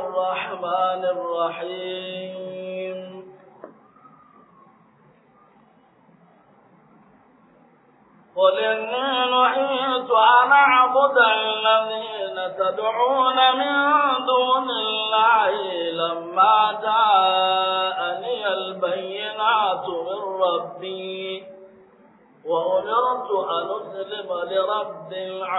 الرحمن الرحيم قل إني نهيت أن أعبد الذين تدعون من دون الله لما جاءني البينات من ربي وأمرت أن أسلم لرب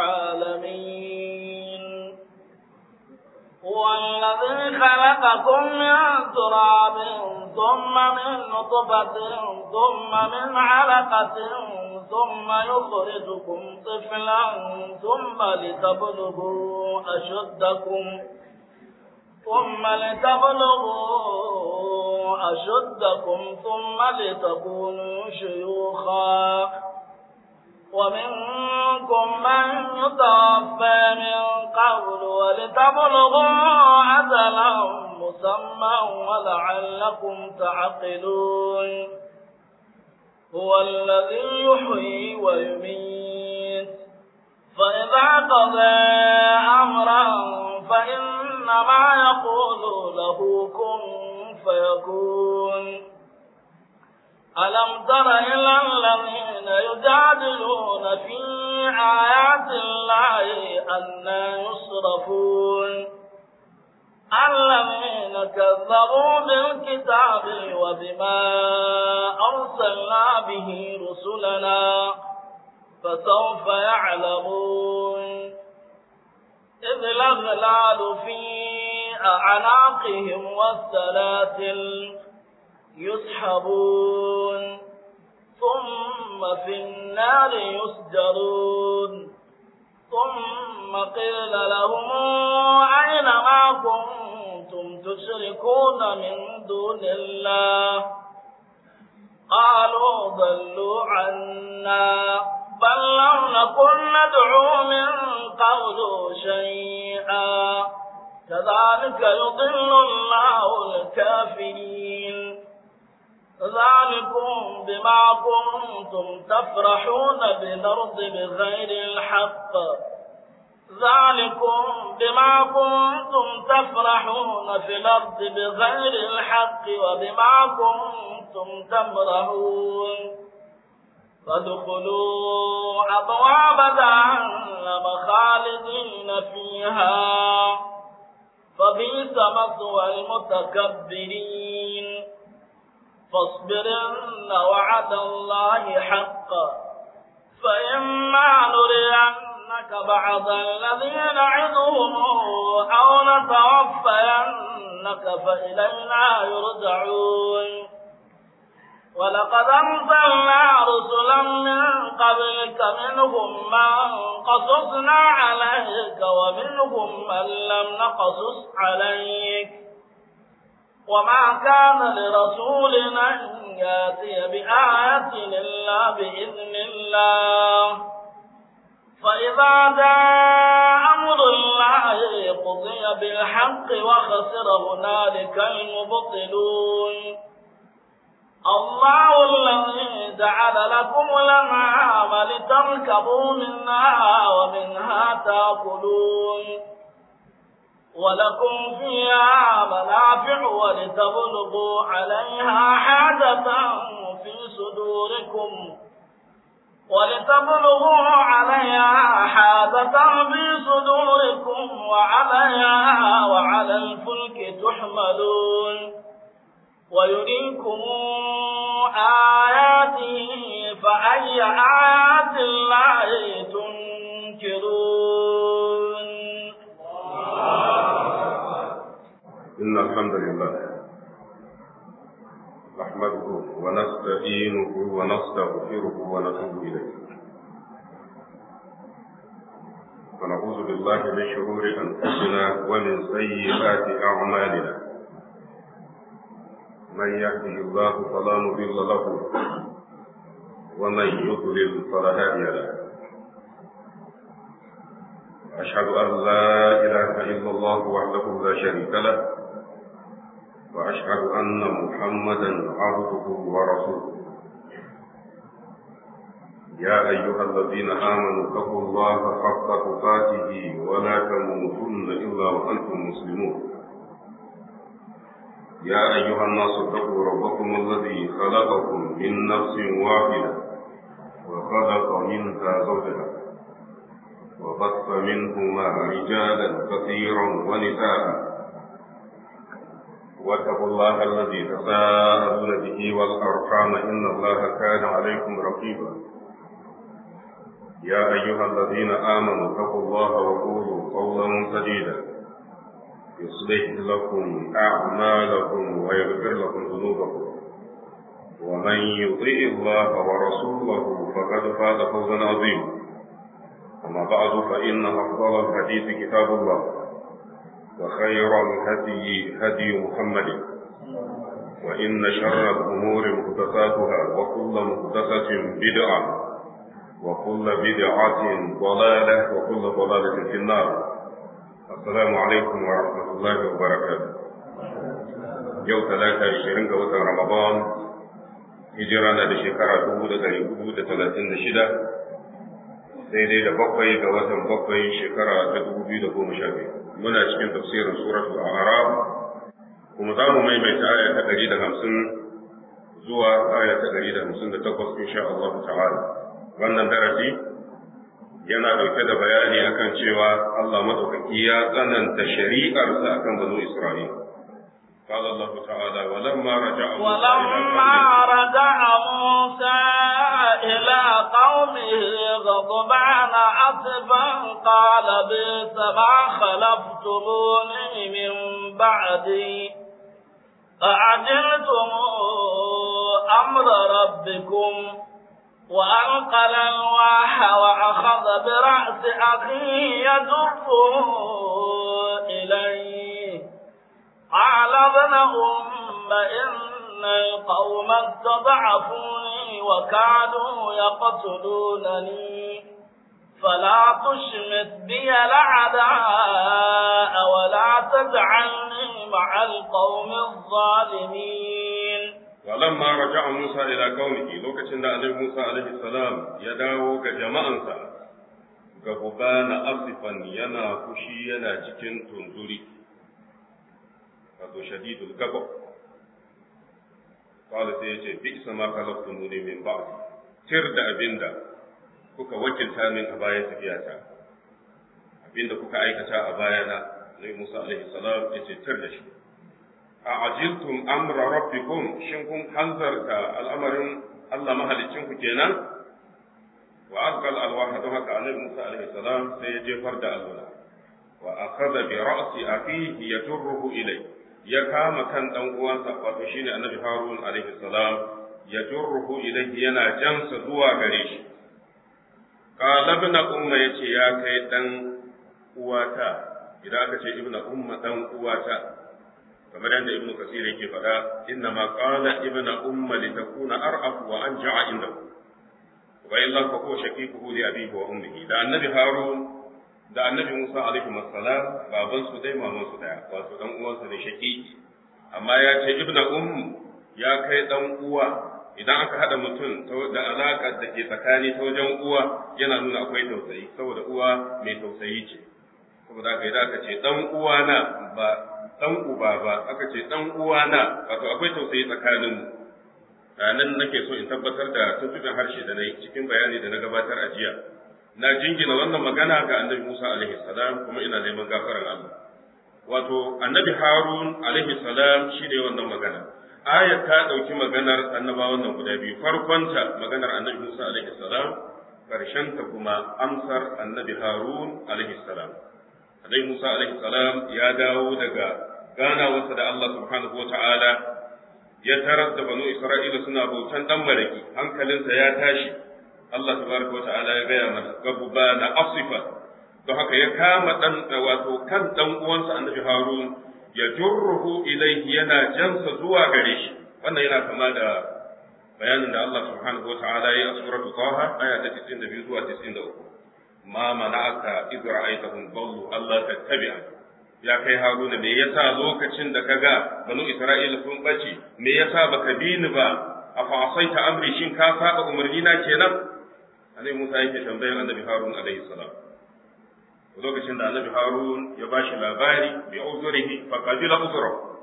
العالمين هو الذي خلقكم من تراب ثم من نطفة ثم من علقة ثم يخرجكم طفلا ثم لتبلغوا أشدكم ثم لتبلغوا أشدكم ثم لتكونوا شيوخا ومنكم من يتوفى من قبل ولتبلغوا أجلا مسمى ولعلكم تعقلون هو الذي يحيي ويميت فإذا قضى أمرا فإنما يقول له كن فيكون ألم تر إلى الذين يجادلون في آيات الله أنا يصرفون الذين كذبوا بالكتاب وبما أرسلنا به رسلنا فسوف يعلمون إذ الأغلال في أعناقهم والسلاسل يسحبون ثم في النار يسجرون ثم قيل لهم أين ما كنتم تشركون من دون الله قالوا ضلوا عنا بل لم نكن ندعو من قبل شيئا كذلك يضل الله الكافرين ذلكم بما كنتم تفرحون بالأرض بغير الحق ذلكم بما كنتم تفرحون في الأرض بغير الحق وبما كنتم تمرحون فادخلوا أبواب جهنم خالدين فيها فبئس مثوى المتكبرين فاصبرن وعد الله حقا فإما نرينك بعض الذي نعدهم أو نتوفينك فإلينا يرجعون ولقد أرسلنا رسلا من قبلك منهم من قصصنا عليك ومنهم من لم نقصص عليك وما كان لرسول أن ياتي بآية إلا بإذن الله فإذا جاء أمر الله قضي بالحق وخسر هنالك المبطلون الله الذي جعل لكم الأنعام لتركبوا منها ومنها تأكلون ولكم فيها منافع ولتبلغوا عليها حاجة في صدوركم ولتبلغوا عليها حاجة في صدوركم وعليها وعلى الفلك تحملون ويريكم آياته فأي آيات الله تنكرون إن الحمد لله نحمده ونستعينه ونستغفره ونتوب إليه ونعوذ بالله من شرور أنفسنا ومن سيئات أعمالنا من يهده الله فلا مضل له ومن يضلل فلا هادي له أشهد أن لا إله إلا الله وحده لا شريك له وأشهد أن محمدا عبده ورسوله يا أيها الذين آمنوا اتقوا الله حق تقاته ولا تموتن إلا وأنتم مسلمون يا أيها الناس اتقوا ربكم الذي خلقكم من نفس واحدة وخلق منها زوجها وبث منهما رجالا كثيرا ونساء واتقوا الله الذي تساءلون به والأرحام إن الله كان عليكم رقيبا يا أيها الذين آمنوا اتقوا الله وقولوا قولا سديدا يصلح لكم أعمالكم ويغفر لكم ذنوبكم ومن يطيع الله ورسوله فقد فاز فوزا عظيما أما بعد فإن أفضل الحديث كتاب الله وخير الهدي هدي محمد وإن شر الأمور محدثاتها وكل محدثة بدعة وكل بدعة ضلالة وكل ضلالة في النار السلام عليكم ورحمة الله وبركاته يوم ثلاثة عشرين قوة رمضان هجرانا لشكرة دهودة لهودة ثلاثين شدة daidai da bakwai ga watan bakwai shekara ta dubu biyu da goma sha biyu muna cikin tafsirin suratul a'raf kuma za mu maimaita aya ta ɗari da hamsin zuwa aya ta ɗari da hamsin da takwas insha Allah ta'ala wannan darasi yana ɗauke da bayani akan cewa Allah madaukaki ya tsananta shari'arsa akan banu Isra'ila قال الله تعالى ولما رجع ولما رجع موسى إلى قومه غضبان أسفا قال بئس ما خلفتموني من بعدي أعجلتم أمر ربكم وألقى الألواح وأخذ برأس أخيه يدفه إليه قال ابن أم إن القوم استضعفوني وكادوا يقتلونني فلا تشمت بي الأعداء ولا تجعلني مع القوم الظالمين ولما رجع موسى إلى قومه لوكتشن النبي موسى عليه السلام يداو كجماعة غضبان أصفا ينا فشي ينا cikin tunzuri wato shadidul gabab kawai sai ya ce bi isa ma kalaftu ne min ba tir da abinda kuka wakilta min a bayan tafiyata abinda kuka aikata a bayana Nabi Musa alaihi salam ya ce tir da shi a ajiltum amra rabbikum shin kun hanzarta al'amarin Allah mahalicin ku kenan wa azqal alwaha don haka Annabi Musa alaihi salam sai ya jefar da allura wa akhadha bi ra'si akhihi yajruhu ilayhi ya kama kan dan uwansa wato shine annabi harun alaihi salam ya jurruhu ilayhi yana jansa zuwa gare shi qala ibn umma yace ya kai dan uwata idan aka ce ibn umma dan uwata kamar yadda ibn kasir yake faɗa inna ma qala ibn umma litakuna ar'af wa anja'a indahu wa illa fa ko shaqiquhu li abihi wa ummihi da annabi harun da annabi Musa alaihi salam baban su dai maman su daya wato dan uwansa ne shaqiqi amma ya ce ibnu um ya kai dan uwa idan aka hada mutum da alaka da ke tsakani ta wajen uwa yana nuna akwai tausayi saboda uwa mai tausayi ce saboda haka idan aka ce dan uwa na ba dan uba ba aka ce dan uwa na wato akwai tausayi tsakanin mu nan nake so in tabbatar da tuntuɓin harshe da na yi cikin bayani da na gabatar a jiya na jingina wannan magana ga annabi Musa alaihi salam kuma ina neman gafaran Allah wato annabi Harun alaihi salam shi ne wannan magana aya ta dauki maganar annabawan nan guda biyu farkonta maganar annabi Musa alaihi salam karshen ta kuma amsar annabi Harun alaihi salam annabi Musa alaihi salam ya dawo daga ganawarsa da Allah subhanahu wataala ya tarar da banu Isra'ila suna bautan dan maraki hankalinsa ya tashi Allah tabaraka wa ta'ala ya gaya mana gabuba na asifa don haka ya kama dan wato kan dan uwansa annabi Harun ya jurruhu ilaihi yana jansa zuwa gare shi wannan yana kama da bayanin da Allah subhanahu wa ta'ala ya a suratul Taha aya ta 92 zuwa 93 ma mana'aka idh ra'aytahum dallu Allah tattabi'a ya kai Haruna me yasa lokacin da kaga banu Isra'ila sun bace me yasa baka bi ni ba afa asaita amri shin ka saba umarni na kenan Annabi Musa yake tambayar Annabi Harun alaihi salam lokacin da Annabi Harun ya bashi labari bi uzurihi fa qabila uzrahu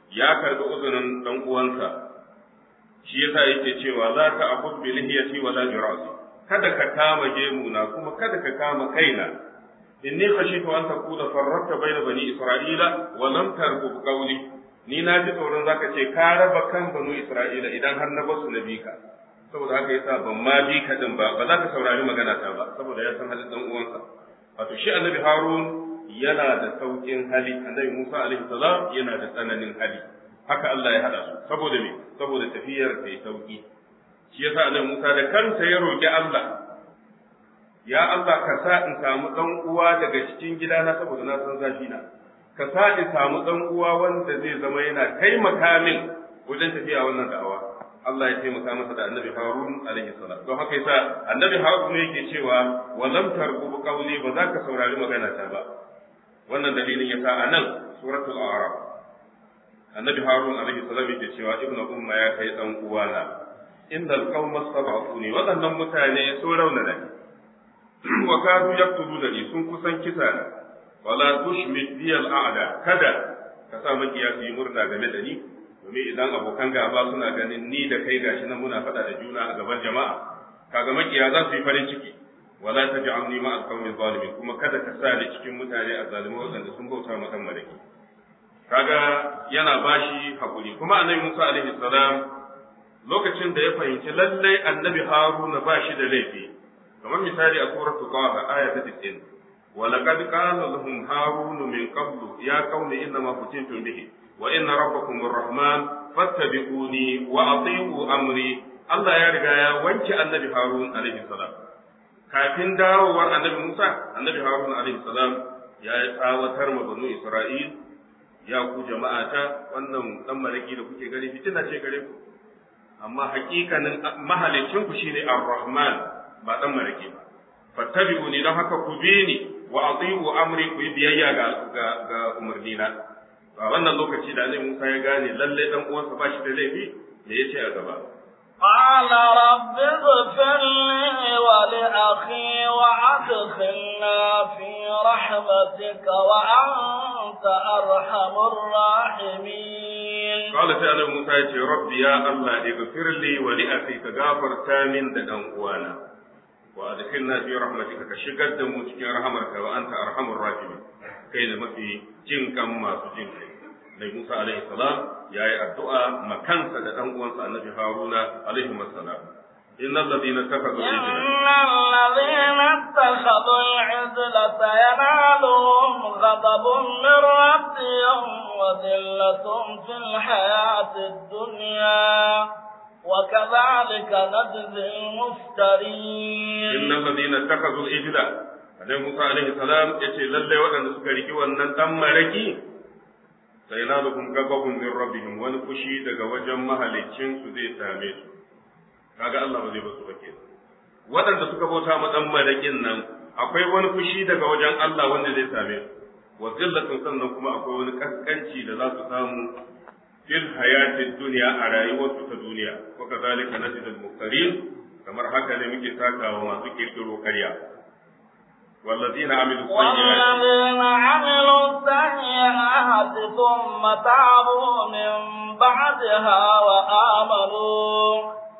ya karbi uzurin dan uwansa shi yasa yake cewa za ka aqud bi lihiyati wa la jirasi kada ka kama gemu na kuma kada ka kama kaina inni khashitu an taqula farraqta bayna bani isra'ila wa lam tarqub qawli ni na ji tsoron zaka ce ka raba kan banu isra'ila idan har na basu na bika saboda haka yasa ban ma bi ka din ba ba za ka saurari magana ta ba saboda ya san halin dan uwansa wato shi annabi harun yana da saukin hali annabi musa alaihi salam yana da tsananin hali haka Allah ya hada su saboda me saboda tafiyar ta sauki shi yasa annabi musa da kansa ya roki Allah ya Allah ka sa in samu dan uwa daga cikin gidana saboda na san zafi na ka sa in samu dan uwa wanda zai zama yana taimaka min wajen tafiya wannan da'awa Allah ya taimaka masa da annabi Harun alaihi salam don haka yasa annabi Harun ne yake cewa wa lam tarqub qawli ba za ka saurari magana ta ba wannan dalilin yasa anan suratul a'raf annabi Harun alaihi salam yake cewa ibnu umma ya kai dan uwana innal qauma sab'uni wadannan mutane sun raunana ni wa kadu yaqtuluna ni sun kusan kisa na wala tushmit bi al-a'da kada ka sa makiya su yi murna game da ni domin idan abokan gaba suna ganin ni da kai gashi nan muna faɗa da juna a gaban jama'a kaga makiya za su yi farin ciki wala taj'alni ma al-qawmi zalimin kuma kada ka sa ni cikin mutane a zalimai waɗanda sun bauta ma dan malaki kaga yana bashi hakuri kuma annabi Musa alaihi salam lokacin da ya fahimci lallai annabi Haruna ba shi da laifi kamar misali a suratul Qaha aya ta 90 ولقد قال لهم هارون من قبل يا قوم انما فتنتم به وإن ربكم الرحمن فاتبعوني وأطيعوا أمري Allah ya riga ya wanke annabi Harun alaihi salam kafin darowar annabi Musa annabi Harun alaihi salam ya yi tsawatar ma banu Isra'il ya ku jama'ata wannan dan malaki da kuke gani fitina ce gare ku amma hakikanin mahalicin ku shine Ar-Rahman ba dan malaki ba fattabi'uni don haka ku bi ni wa ati'u amri ku yi biyayya ga ga umarnina a wannan lokaci da Annabi Musa ya gane lalle dan uwansa ba shi da laifi me yace a gaba قال رب اغفر لي ولأخي وأدخلنا في رحمتك وأنت أرحم الراحمين قال تعالى موسى يا رب يا الله اغفر لي ولأخي كغافر تامن دان uwana وأدخلنا في رحمتك كشغد دمو cikin rahamarka wa anta arhamur rahimin kai da mafi jin kan masu jin kai Nabi Musa alaihi salam ya yi addu'a makansa da ɗan uwansa annabi Haruna alaihi salam. Inna alladhina ittakhadhu al-ijla إن الذين اتخذوا العزل سينالهم غضب من ربهم وذلة في الحياة الدنيا وكذلك نجزي المفترين Inna alladhina ittakhadhu al-ijla Annabi Musa alaihi salam yace lalle waɗanda suka riki wannan dan maraki sai na da kun gababun min rabbihim wani fushi daga wajen mahalicin su zai same su kaga Allah ba zai basu ba ke waɗanda suka bauta ma dan marakin nan akwai wani fushi daga wajen Allah wanda zai same su wa zillatun sannan kuma akwai wani kaskanci da za su samu fil hayatid dunya a rayuwarsu ta duniya wa kadhalika najidul muftarin kamar haka ne muke takawa masu kirkiro karya والذين عملوا السيئات والذين عملوا السيئات ثم تابوا من بعدها وآمنوا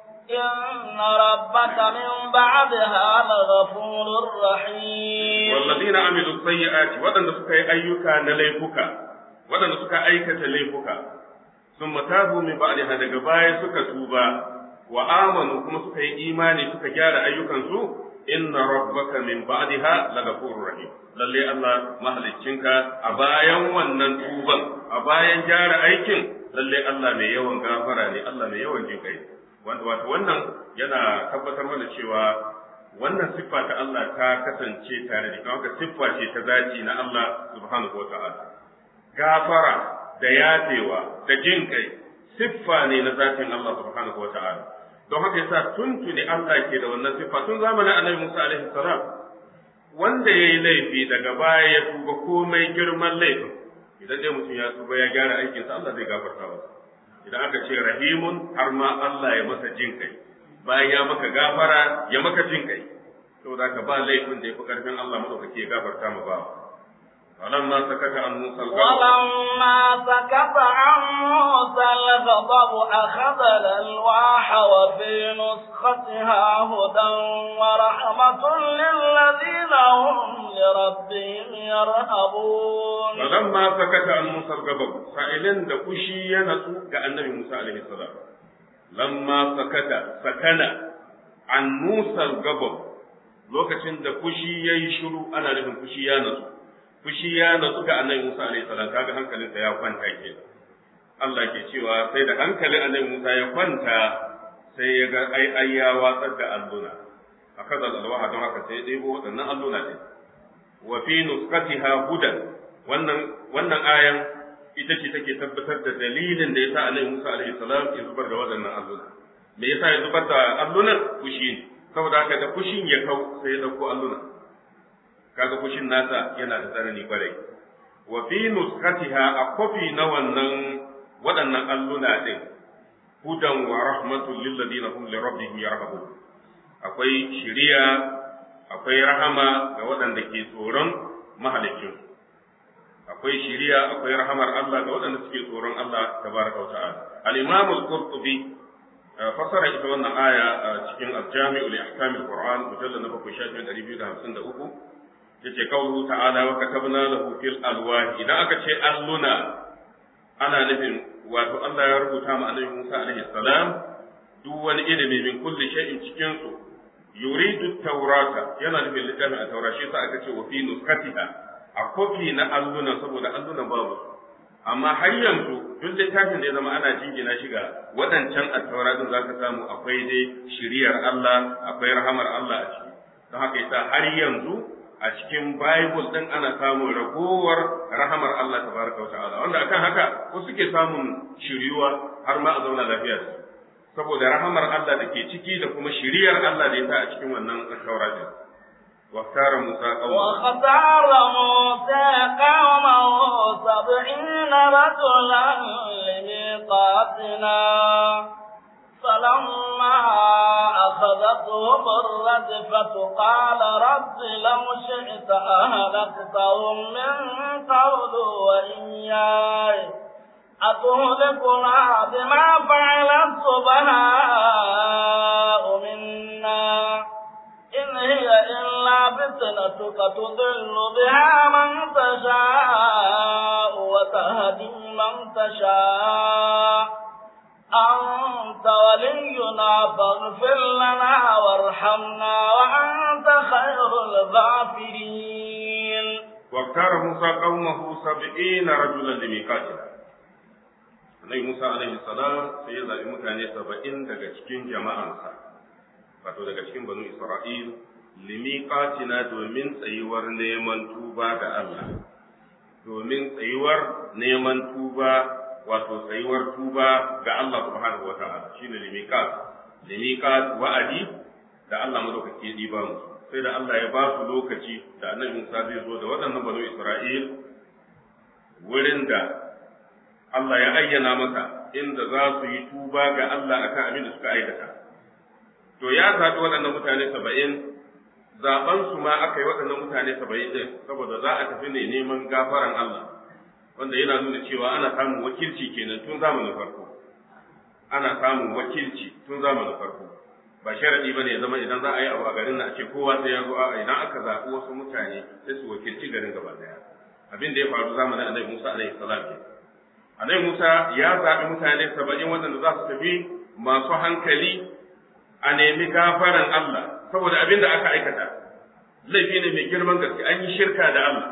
إن ربك من بعدها لغفور رحيم والذين عملوا السيئات ودن suka yi ayyuka na laifuka wadanda suka aikata laifuka sun matabu min ba'daha daga baya suka tuba wa amanu kuma suka yi imani suka gyara ayyukansu inna rabbaka min ba'daha lagafurur rahim lalle Allah mahaliccinka a bayan wannan tuban a bayan gyara aikin lalle Allah mai yawan gafara ne Allah mai yawan jin kai wanda wato wannan yana tabbatar mana cewa wannan siffa ta Allah ta kasance tare da kuma siffa ce ta zaci na Allah subhanahu wata'ala gafara da yafewa da jin kai siffa ne na zatin Allah subhanahu wata'ala don haka yasa tuntuni Allah ke da wannan siffa tun zamanin Annabi Musa alaihi salam wanda yayi laifi daga baya ya tuba komai girman laifin idan dai mutum ya tuba ya gyara aikinsa Allah zai gafarta masa idan aka ce rahimun har ma Allah ya masa jin kai bayan ya maka gafara ya maka jin kai saboda ka ba laifin da ya fi karfin Allah madaukake ya gafarta ma ba ولما سكت عن موسى الغضب ولما سكت عن موسى الغضب أخذ الألواح وفي نسختها هدى ورحمة للذين هم لربهم يرهبون ولما سكت عن موسى الغضب سائلين da fushi ya natsu ga annabi Musa alaihi salam lamma sakata sakana an Musa al-ghadab lokacin da fushi yayi shiru ana nufin fushi ya natsu fushi ya natsu ga annabi Musa alaihi salam kaga hankalinsa ya kwanta ke Allah ke cewa sai da hankalin annabi Musa ya kwanta sai ya ga ai ai ya watsar da alluna akaza alwaha don haka sai ya ɗebo waɗannan alluna ne wa fi nuskatiha hudan wannan wannan ayan ita ce take tabbatar da dalilin da yasa annabi Musa alaihi salam ya zubar da waɗannan alluna me yasa ya zubar da allunan fushi saboda haka da fushin ya kau sai ya dauko alluna kaga fushin nasa yana da tsanani kwarai wa fi nuskatiha a kofi na wannan waɗannan alluna din hudan wa rahmatul lil ladina hum li rabbihim yarhabun akwai shiriya akwai rahama ga waɗanda ke tsoron mahalicin akwai shiriya akwai rahamar Allah ga waɗanda suke tsoron Allah tabaraka wa ta'ala al-imam al-qurtubi fasara ita wannan aya a cikin al-jami'u li ahkam al-qur'an mujallad na 7 shafin 253 yace kaulu ta'ala wa katabna lahu fil alwahi idan aka ce alluna ana nufin wato Allah ya rubuta ma annabi Musa alaihi salam duk wani ilimi min kulli shay'in cikin su yuridu taurata yana nufin littafin a taura shi sa aka ce wa fi nuskatiha a kofi na alluna saboda alluna babu amma har yanzu duk littafin da ya zama ana jingina shi ga waɗancan attaura din zaka samu akwai dai shiriyar Allah akwai rahamar Allah a ciki don haka yasa har yanzu a cikin Bible din ana samun ragowar rahamar Allah tabaraka wa ta'ala wanda akan haka ko suke samun shiriwa har ma a zauna lafiya da su saboda rahamar Allah da ke ciki da kuma shiriyar Allah da ya sa a cikin wannan taura din واختار موسى قومه واختار موسى قومه سبعين رجلا لميقاتنا فلما أخذتهم الرجفة قال رب لو شئت أهلكتهم من قبل وإياي أتهلكنا بما فعل السفهاء منا إن هي إلا فتنتك تضل بها من تشاء وتهدي من تشاء أنت ولينا فاغفر لنا وارحمنا وأنت خير الغافرين واختار موسى قومه سبعين رجلا لميقاتنا Annabi Musa alaihi salam sai ya zaɓi mutane saba'in daga cikin jama'ansa, wato daga cikin banu Isra'il, limiqatina domin tsayuwar neman tuba ga Allah, domin tsayuwar neman tuba wato tsayuwar tuba ga Allah subhanahu wa ta'ala shine limiqat limiqat wa'adi da Allah madaukake diba musu sai da Allah ya ba su lokaci da Annabi Musa zai zo da waɗannan banu Isra'il wurin da Allah ya ayyana masa inda za su yi tuba ga Allah akan abin da suka aikata to ya zaɓi waɗannan mutane saba'in zaɓen su ma aka yi waɗannan mutane saba'in ɗin saboda za a tafi ne neman gafaran Allah wanda yana nuna cewa ana samun wakilci kenan tun zamanin farko ana samun wakilci tun zamanin farko ba sharadi bane ya zama idan za a yi abu a garin na a ce kowa sai ya zo a idan aka zaɓi wasu mutane sai su wakilci garin gaba daya abin da ya faru zamanin annabi Musa alaihi salam ke annabi Musa ya zaɓi mutane saba'in waɗanda za su tafi masu hankali a nemi gafaran Allah saboda abin da aka aikata laifi ne mai girman gaske an yi shirka da Allah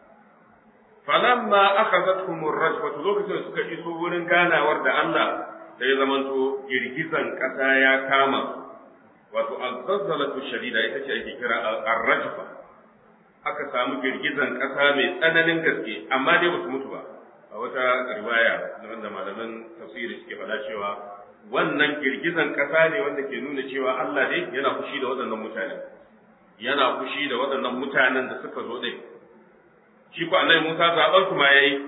falamma akhadathum ar-rajfatu lokacin suka iso wurin ganawar da Allah da ya zamanto girgizan kasa ya kama wato al-zalzalatu shadida ita ce ake kira ar-rajfa aka samu girgizan kasa mai tsananin gaske amma dai ba su mutu ba a wata riwaya wanda malaman tafsiri suke faɗa cewa wannan girgizan kasa ne wanda ke nuna cewa Allah dai yana fushi da waɗannan mutane yana fushi da waɗannan mutanen da suka zo dai shi ko annabi Musa zaban su ma yayi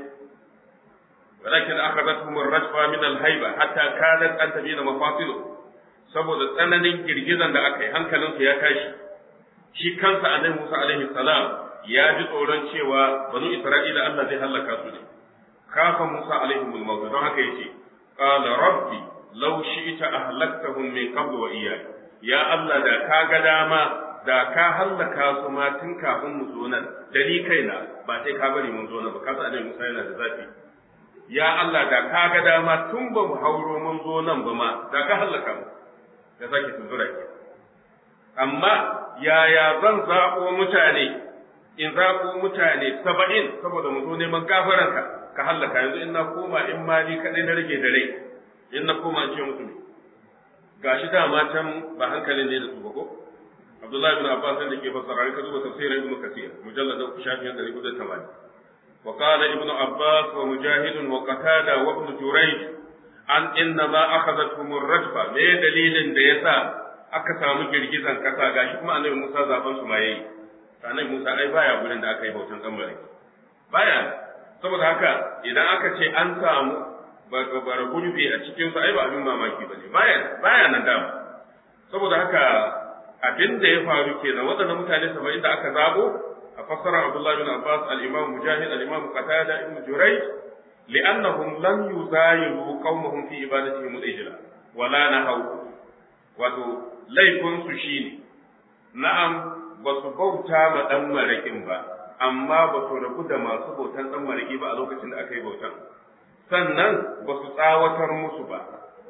walakin akhadathum ar-rajfa min al-hayba hatta kanat an tabina mafasilu saboda tsananin girgizan da aka yi hankalin su ya tashi shi kansa annabi Musa alaihi salam ya ji tsoron cewa banu Isra'ila Allah zai halaka su ne kafa Musa alaihimul maut don haka yace qala rabbi law shi'ta ahlaktahum min qabl wa iyyak ya Allah da ka ga dama da ka hallaka su ma tun kafin mu zo nan da ni kaina ba sai ka bari mun zo nan ba ka san Musa yana da zafi ya Allah da ka ga dama tun ba mu hauro mun zo nan ba ma da ka hallaka mu da sake tunzura ke amma yaya zan zaɓo mutane in zaɓo mutane saba'in saboda mu zo neman gafaranka ka hallaka yanzu in na koma in ma ni kaɗai na rage da rai in na koma in ce musu ne gashi dama can ba hankalin ne da su ba ko Abdullahi bin Abbas da ke fassara ka zuba tafsirin Ibn Kathir mujallad shafin 180 wa qala Ibn Abbas wa Mujahid wa Qatada wa Ibn Jurayj an inna ma akhadathum ar-rajfa me dalilin da yasa aka samu girgizan kasa gashi kuma Annabi Musa zaben su ma yayi Annabi Musa ai baya gurin da aka yi bautan kamar baya saboda haka idan aka ce an samu bara gurbi a cikin su ai ba abin mamaki bane baya baya nan dama saboda haka abin da ya faru kenan waɗannan mutane saba'in da aka zabo a fassarar Abdullah bin Abbas al-Imam Mujahid al-Imam Qatada ibn Jurayj li'annahum lam yuzayilu qaumahum fi ibadatihim al-ijla wala nahaw wato laifin su shine na'am ba su bauta ma dan marakin ba amma ba su rabu da masu bautan dan maraki ba a lokacin da aka yi bautan sannan ba su tsawatar musu ba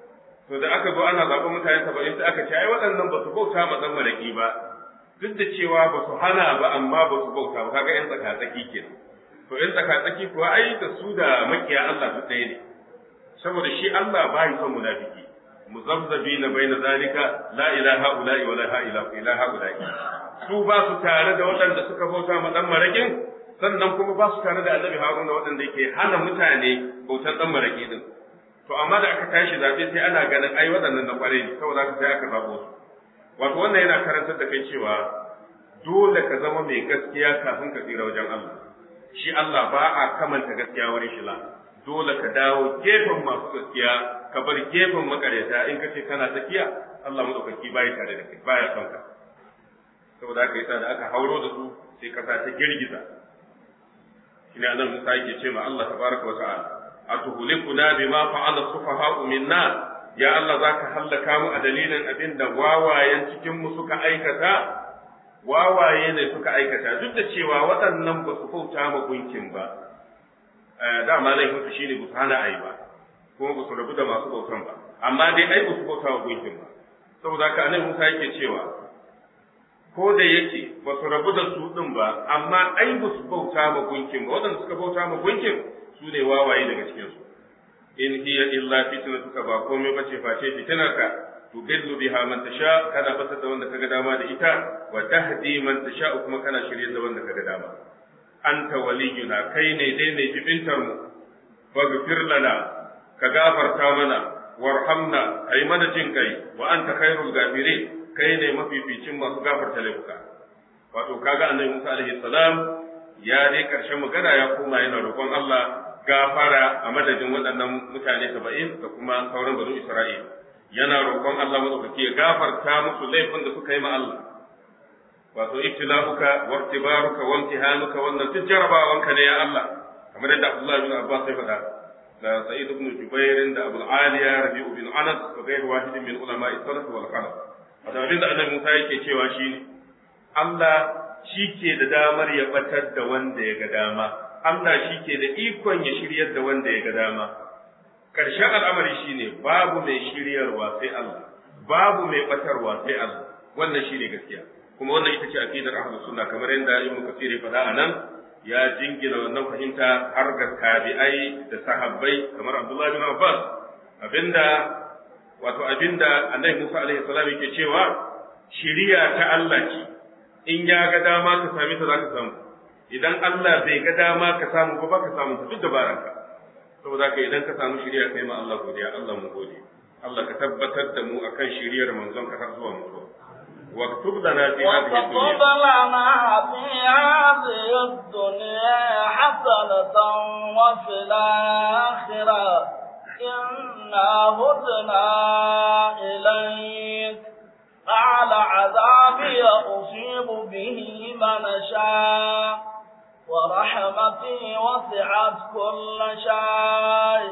to da aka zo ana zaɓen mutane saba'in sai aka ce ai waɗannan ba su bauta ma ɗan maraƙi ba duk da cewa ba su hana ba amma ba su bauta ba kaga ƴan tsaka-tsaki kenan to ƴan tsaka-tsaki kuwa ai da su da makiya Allah duk ɗaya ne saboda shi Allah ba yi son munafiki muzabzabi na bai na zalika la ilaha ula'i wa la ilaha ula'i su ba su tare da waɗanda suka bauta ma ɗan maraƙin sannan kuma ba su tare da annabi haruna waɗanda yake hana mutane bautar ɗan maraƙi din to amma da aka tashi zaɓe sai ana ganin ai waɗannan na ƙware ne saboda haka sai aka zaɓo su wato wannan yana karantar da kai cewa dole ka zama mai gaskiya kafin ka tsira wajen Allah shi Allah ba a kamanta gaskiya wurin shi la dole ka dawo gefen masu gaskiya ka bar gefen makaryata in ka ce kana tsakiya Allah madaukaki bai tare da kai baya son ka saboda haka yasa da aka hauro da su sai kasa ta girgiza shine annabi Musa yake ce ma Allah tabaraka wa ta'ala atuhlikuna bima fa'ala sufaha'u minna ya Allah zaka hallaka mu a dalilin abin da wawayen cikin mu suka aikata wawaye ne suka aikata duk da cewa waɗannan ba su bauta ma gunkin ba dama laifin su shine ba su hana ai ba kuma ba su rabu da masu bautan ba amma dai ai ba su bauta wa gunkin ba saboda haka annabi Musa yake cewa ko da yake ba su rabu da su din ba amma ai ba su bauta ma gunkin ba waɗanda suka bauta ma gunkin su ne wawaye daga cikinsu in hiya illa fitnatuka ba komai bace face fitinarka tudillu biha man tasha kana batar da wanda kaga dama da ita wa tahdi man tasha kuma kana shirye da wanda kaga dama anta waliyuna kai ne dai mai jibintar mu faghfir lana ka gafarta mana warhamna kai mana jin kai wa anta khairul ghafirin kai ne mafificin masu gafarta laifuka wato kaga annabi Musa alaihi salam ya dai karshen magana ya koma yana roƙon Allah gafara a madadin waɗannan mutane saba'in da kuma sauran banu Isra'il. Yana roƙon Allah maɗaukaki ya gafarta musu laifin da suka yi ma Allah. Wato ibtila'uka wa iktibaruka wa imtihanuka wannan duk jarabawanka ne ya Allah. Kamar yadda Abdullah bin Abbas ya faɗa da Sa'id ibn Jubair da Abu Aliya Rabi'u bin Anas wa ghayr wahidin min ulama salaf wal khalaf. Wato abin da Annabi Musa yake cewa shine Allah shi ke da damar ya batar da wanda ya ga dama. Allah shi ke da ikon ya shiryar da wanda ya ga dama. Ƙarshen al'amari shi ne babu mai shiryarwa sai Allah, babu mai ɓatarwa sai Allah, wannan shi ne gaskiya. Kuma wannan ita ce aƙidar Ahlus Sunna kamar yadda Ibn Kathir ya faɗa a nan ya jingina wannan fahimta har ga tabi'ai da sahabbai kamar Abdullah bin Abbas abinda wato abinda Annabi Musa alaihi salam yake cewa shiriya ta Allah ce in ya ga dama ka sami ta za ka samu idan Allah bai ga dama ka samu ba ka samu duk dabaranka saboda ka idan ka samu shiriya kai ma Allah godiya Allah mu gode Allah ka tabbatar da mu akan shiriyar manzon ka har zuwa mutuwa واكتب لنا في هذه واكتب الدنيا لنا في هذه الدنيا حسنة وفي الآخرة إنا هدنا إليك قال عذاب عذابي أصيب به من أشاء ورحمتي وسعت كل شيء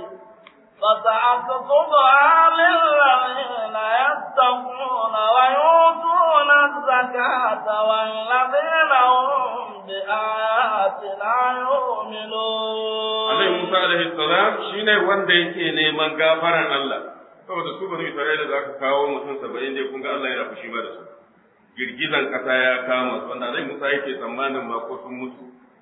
فتعقبها للذين يتقون ويؤتون الزكاة والذين هم بآياتنا يؤمنون Annabi Musa alaihi salam shine wanda yake neman gafaran Allah saboda su bani Isra'ila za ka kawo mutum saba'in dai kun ga Allah yana fushi ba da su girgizan kasa ya kama su wanda Annabi Musa yake tsammanin ma ko sun mutu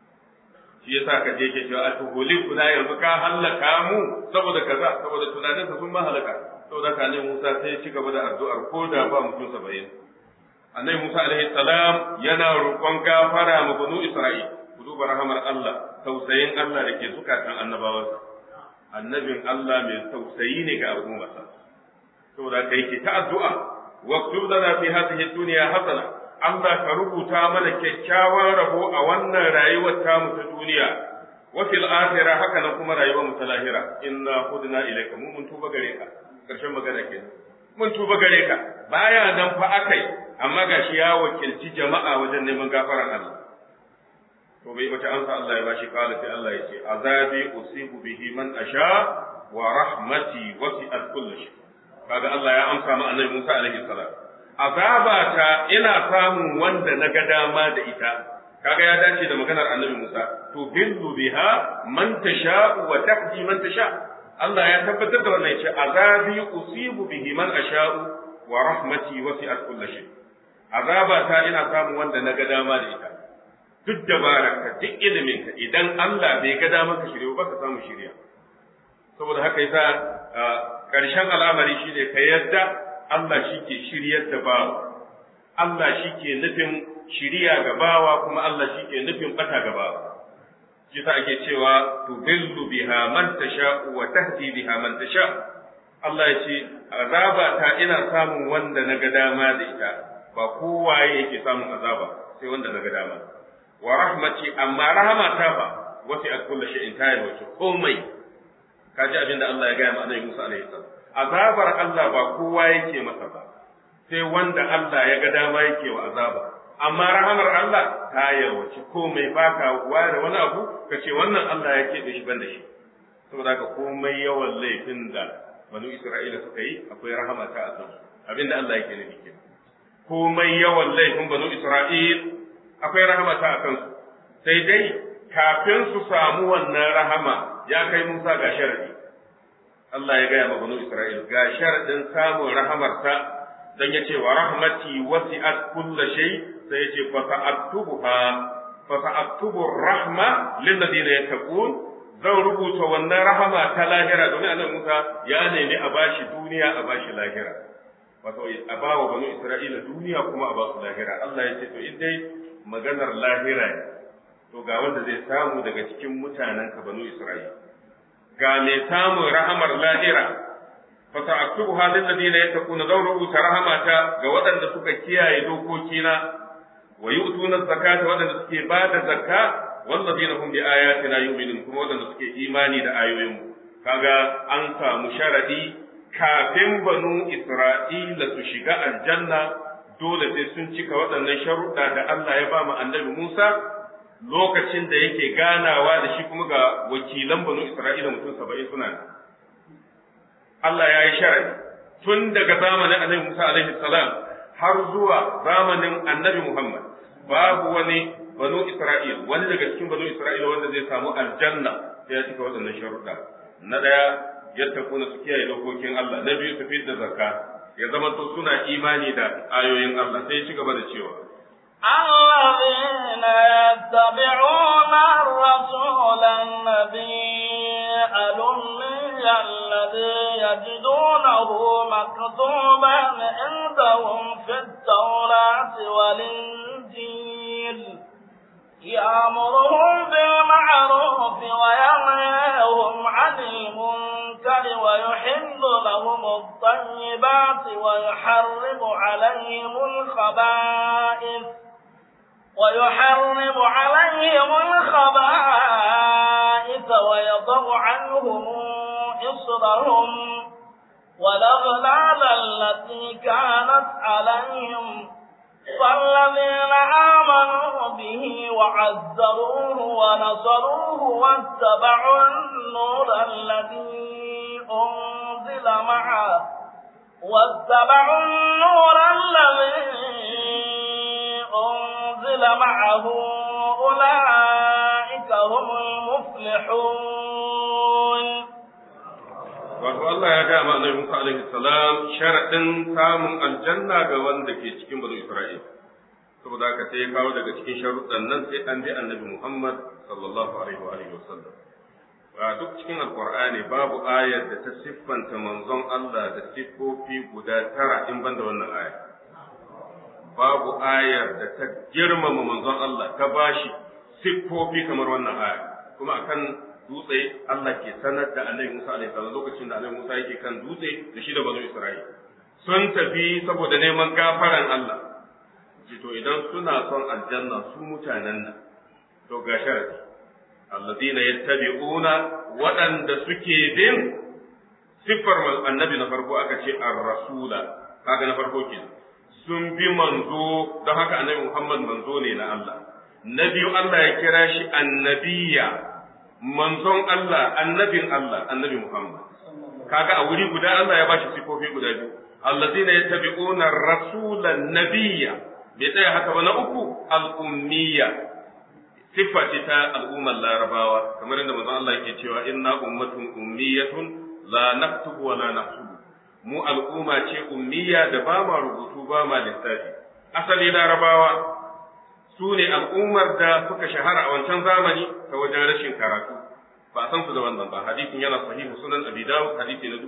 shi yasa ka je ke cewa a tuhuli kuna yanzu ka hallaka mu saboda kaza saboda tunanin sun ma halaka saboda ka Annabi Musa sai ya ci gaba da addu'ar ko da ba mutum saba'in Annabi Musa alaihi salam yana roƙon gafara ma banu Isra'ila ku duba rahamar Allah tausayin Allah da ke zukatan annabawansa annabin Allah mai tausayi ne ga al'ummarsa saboda kai ke ta addu'a waktub lana fi hadhihi dunya hasana Allah ka rubuta mana kyakkyawan rabo a wannan rayuwar tamu ta duniya wa fil akhirah haka nan kuma rayuwar mu ta lahira inna hudna ilayka mun mun tuba gare ka karshen magana kenan mun tuba gare ka baya nan fa akai amma gashi ya wakilci jama'a wajen neman gafaran Allah to bai wata amsa Allah ya bashi kala sai Allah ya ce azabi usibu bihi man asha wa rahmati wasi'at kulli shay kaga Allah ya amsa ma annabi Musa alaihi salam azabata ina samun wanda na ga dama da ita kaga ya dace da maganar annabi Musa to billu biha man tasha wa tahdi man tasha Allah ya tabbatar da wannan yace azabi usibu bihi man asha'u wa rahmati wasi'at kulli shay azabata ina samun wanda na ga dama da ita duk dabararka duk iliminka idan Allah bai ga damar ka shirya ba ka samu shirya saboda haka yasa ƙarshen al'amari shine ka yadda Allah shi ke shiryar da bawa Allah shi ke nufin shiriya ga bawa kuma Allah shi ke nufin bata ga bawa shi sa ake cewa tudillu biha man tasha wa tahdi biha man tasha Allah ya ce azaba ta ina samun wanda na ga dama da ita ba kowaye yake samun azaba sai wanda na ga dama wa rahmati amma rahama ta fa wasi a kullu shay'in ta yi wace komai kaji abin da Allah ya gaya ma Annabi Musa alaihi salam azabar Allah ba kowa yake masa ba sai wanda Allah ya ga dama yake wa azaba amma rahamar Allah ta yarwace komai baka ware wani abu ka ce wannan Allah ya keɓe shi ban da shi saboda haka komai yawan laifin da banu Isra'ila suka yi akwai rahama ta a kansu abinda Allah yake nufi kenan komai yawan laifin banu Isra'il akwai rahama ta a kansu sai dai kafin su samu wannan rahama ya kai Musa ga sharadi Allah ya gaya ma banu Isra'il ga sharadin samun rahamarsa dan ya ce wa rahmati wasi'at kulla shay sai ya ce fa sa'aktubuha fa sa'aktubu rahma lil ladina yattaqun zan rubuta wannan rahama ta lahira domin annabi Musa ya nemi a bashi duniya a bashi lahira wato a ba wa banu Isra'ila duniya kuma a ba su lahira Allah ya ce to in dai maganar lahira ne to ga wanda zai samu daga cikin mutanen ka banu Isra'ila ga mai samun rahamar lahira fa sa'aktubuha lil ladina yattaquna zan rubuta rahamata ga waɗanda suka kiyaye dokokina wa yu'tuna zakata waɗanda suke ba da zakka wallazina hum bi ayatina yu'minun kuma waɗanda suke imani da ayoyinmu kaga an samu sharadi kafin banu Isra'ila su shiga aljanna dole sai sun cika waɗannan sharuɗa da Allah ya ba mu annabi Musa lokacin da yake ganawa da shi kuma ga wakilan banu Isra'ila mutum saba'in suna Allah ya yi sharadi tun daga zamanin annabi Musa alaihi salam har zuwa zamanin annabi Muhammad babu wani banu Isra'il wani daga cikin banu Isra'ila wanda zai samu aljanna sai ya cika waɗannan sharuɗa na ɗaya yattakuna su kiyaye dokokin Allah na biyu su da zakka ya zama to suna imani da ayoyin Allah sai ya ci gaba da cewa الذين يتبعون الرسول النبي الأمي الذي يجدونه مكتوبا عندهم في التوراة والإنجيل يأمرهم بالمعروف وينهاهم عن المنكر ويحل لهم الطيبات ويحرم عليهم الخبائث ويحرم عليهم الخبائث ويضع عنهم إصرهم والأغلال التي كانت عليهم فالذين آمنوا به وعزروه ونصروه واتبعوا النور الذي أنزل معه واتبعوا النور الذي أنزل معه أولئك هم المفلحون wato Allah ya ga ma Annabi Musa alaihi salam sharadin samun aljanna ga wanda ke cikin banu Isra'il saboda haka sai ya kawo daga cikin sharuɗan nan sai an bi Annabi Muhammad sallallahu alaihi wa alihi wasallam a duk cikin alqur'ani babu ayar da ta siffanta manzon Allah da siffofi guda tara in banda wannan aya babu ayar da ta girmama manzon Allah ta bashi siffofi kamar wannan aya kuma akan dutse Allah ke sanar da Annabi Musa alaihi salam lokacin da Annabi Musa yake kan dutse da shi da banu Isra'il sun tafi saboda neman gafaran Allah ji to idan suna son aljanna su mutanen nan to ga sharadi alladina yattabi'una waɗanda suke bin siffar annabi na farko aka ce ar-rasula kaga na farko kenan sun bi manzo don haka annabi Muhammad manzo ne na Allah na biyu Allah ya kira shi annabiya manzon Allah annabin Allah annabi Muhammad kaga a wuri guda Allah ya bashi sifofi guda biyu allazina yattabi'una rasulan nabiyya bai tsaya haka ba na uku al-ummiyya siffa ce ta al'ummar larabawa kamar yadda manzon Allah yake cewa inna ummatun ummiyatun la naktubu wa la nahsubu mu al'umma ce ummiya da ba ma rubutu ba ma lissafi asali larabawa su ne al'ummar da suka shahara a wancan zamani ta wajen rashin karatu ba a san su da wannan ba hadisin yana sahihu sunan abi dawud hadisi na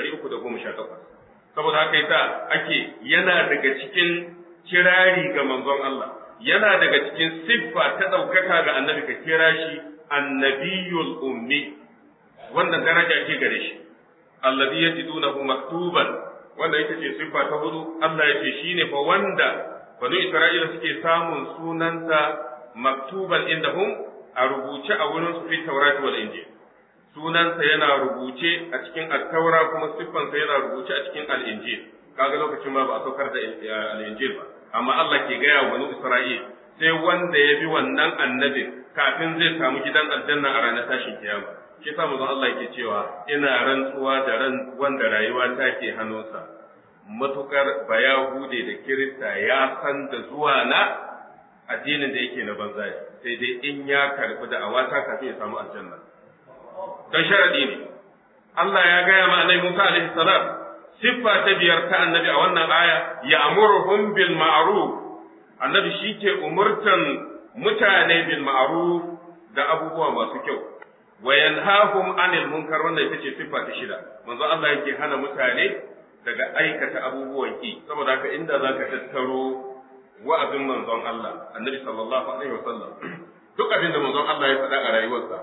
2318 saboda haka yasa ake yana daga cikin kirari ga manzon Allah yana daga cikin siffa ta ɗaukaka ga annabi ka kira shi annabiyul ummi wannan daraja ce gare shi alladhi yajidunahu maktuban wanda ita ce siffa ta hudu Allah ya ce shine fa wanda banu Isra'ila suke samun sunansa maktuban indahum a rubuce a wurin su fi Taurat wal Injil sunansa yana rubuce a cikin at-Taura kuma siffansa yana rubuce a cikin al-Injil kaga lokacin ma ba a saukar da al-Injil ba amma Allah ke gaya wa banu Isra'il sai wanda ya bi wannan annabin kafin zai samu gidan aljanna a ranar tashin kiyama shi yasa manzon Allah yake cewa ina rantsuwa da ran wanda rayuwa ta ke hannunsa matukar bayahude da kirista ya san da zuwa na addinin da yake na banza sai dai in ya karbi da awata kafin ya samu aljanna dan sharadi ne Allah ya gaya ma annabi Musa alaihi salam siffa ta biyar ta annabi a wannan aya ya'muruhum bil ma'ruf annabi shi ke umurtan mutane bil ma'ruf da abubuwa masu kyau wa yanhahum anil munkar wannan ita ce siffa ta shida manzo Allah yake hana mutane daga aikata abubuwan ki saboda haka inda zaka tattaro wa'azin manzon Allah annabi sallallahu alaihi wasallam duk abin da manzon Allah ya faɗa a rayuwarsa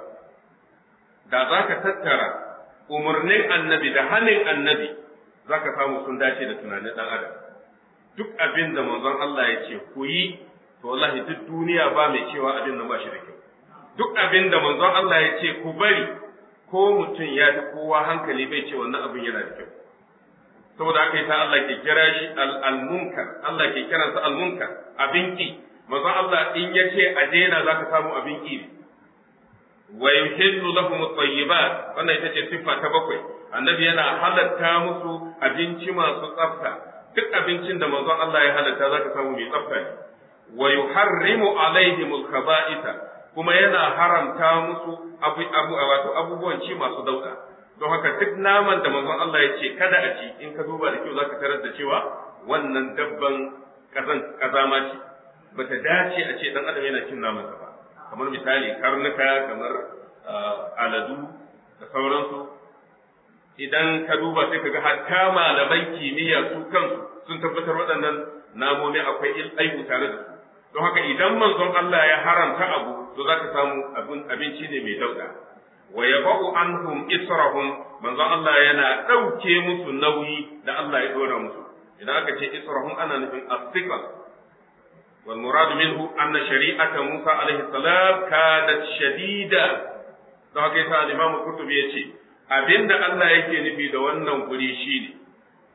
da zaka tattara umarnin annabi da hanin annabi zaka samu sun dace da tunanin dan adam duk abin da manzon Allah ya ce ku yi to wallahi duk duniya ba mai cewa abin nan ba shi da kyau duk abin da manzon Allah ya ce ku bari ko mutum ya fi kowa hankali bai ce wannan abin yana da kyau saboda haka yasa Allah ke kira shi al-munkar Allah ke kiransa al-munkar abin ki manzon Allah in ya ce a daina zaka samu abin ki wa yuhillu lahum at-tayyibat wannan ita ce siffa ta bakwai annabi yana halatta musu abinci masu tsafta duk abincin da manzon Allah ya halatta zaka samu mai tsafta ne wa yuharrimu alaihim al-khaba'itha kuma yana haramta musu abu abu wato abubuwan ci masu dauda don haka duk naman da manzon Allah ya ce kada a ci in ka duba da kyau zaka tarar da cewa wannan dabban kazan kazama ce bata dace a ce dan adam yana cin naman ba kamar misali karnuka kamar aladu da sauransu idan ka duba sai ka ga hatta malaman kimiyya su kansu sun tabbatar waɗannan namomi akwai aibu tare da su don haka idan manzon Allah ya haramta abu to zaka samu abin abinci ne mai dauda wa yabau anhum israhum manzon Allah yana dauke musu nauyi da Allah ya dora musu idan aka ce israhum ana nufin as-siqal wal murad minhu anna shari'ata Musa alaihi salam kadat shadida don haka yasa Imam Qurtubi yace abinda Allah yake nufi da wannan guri shine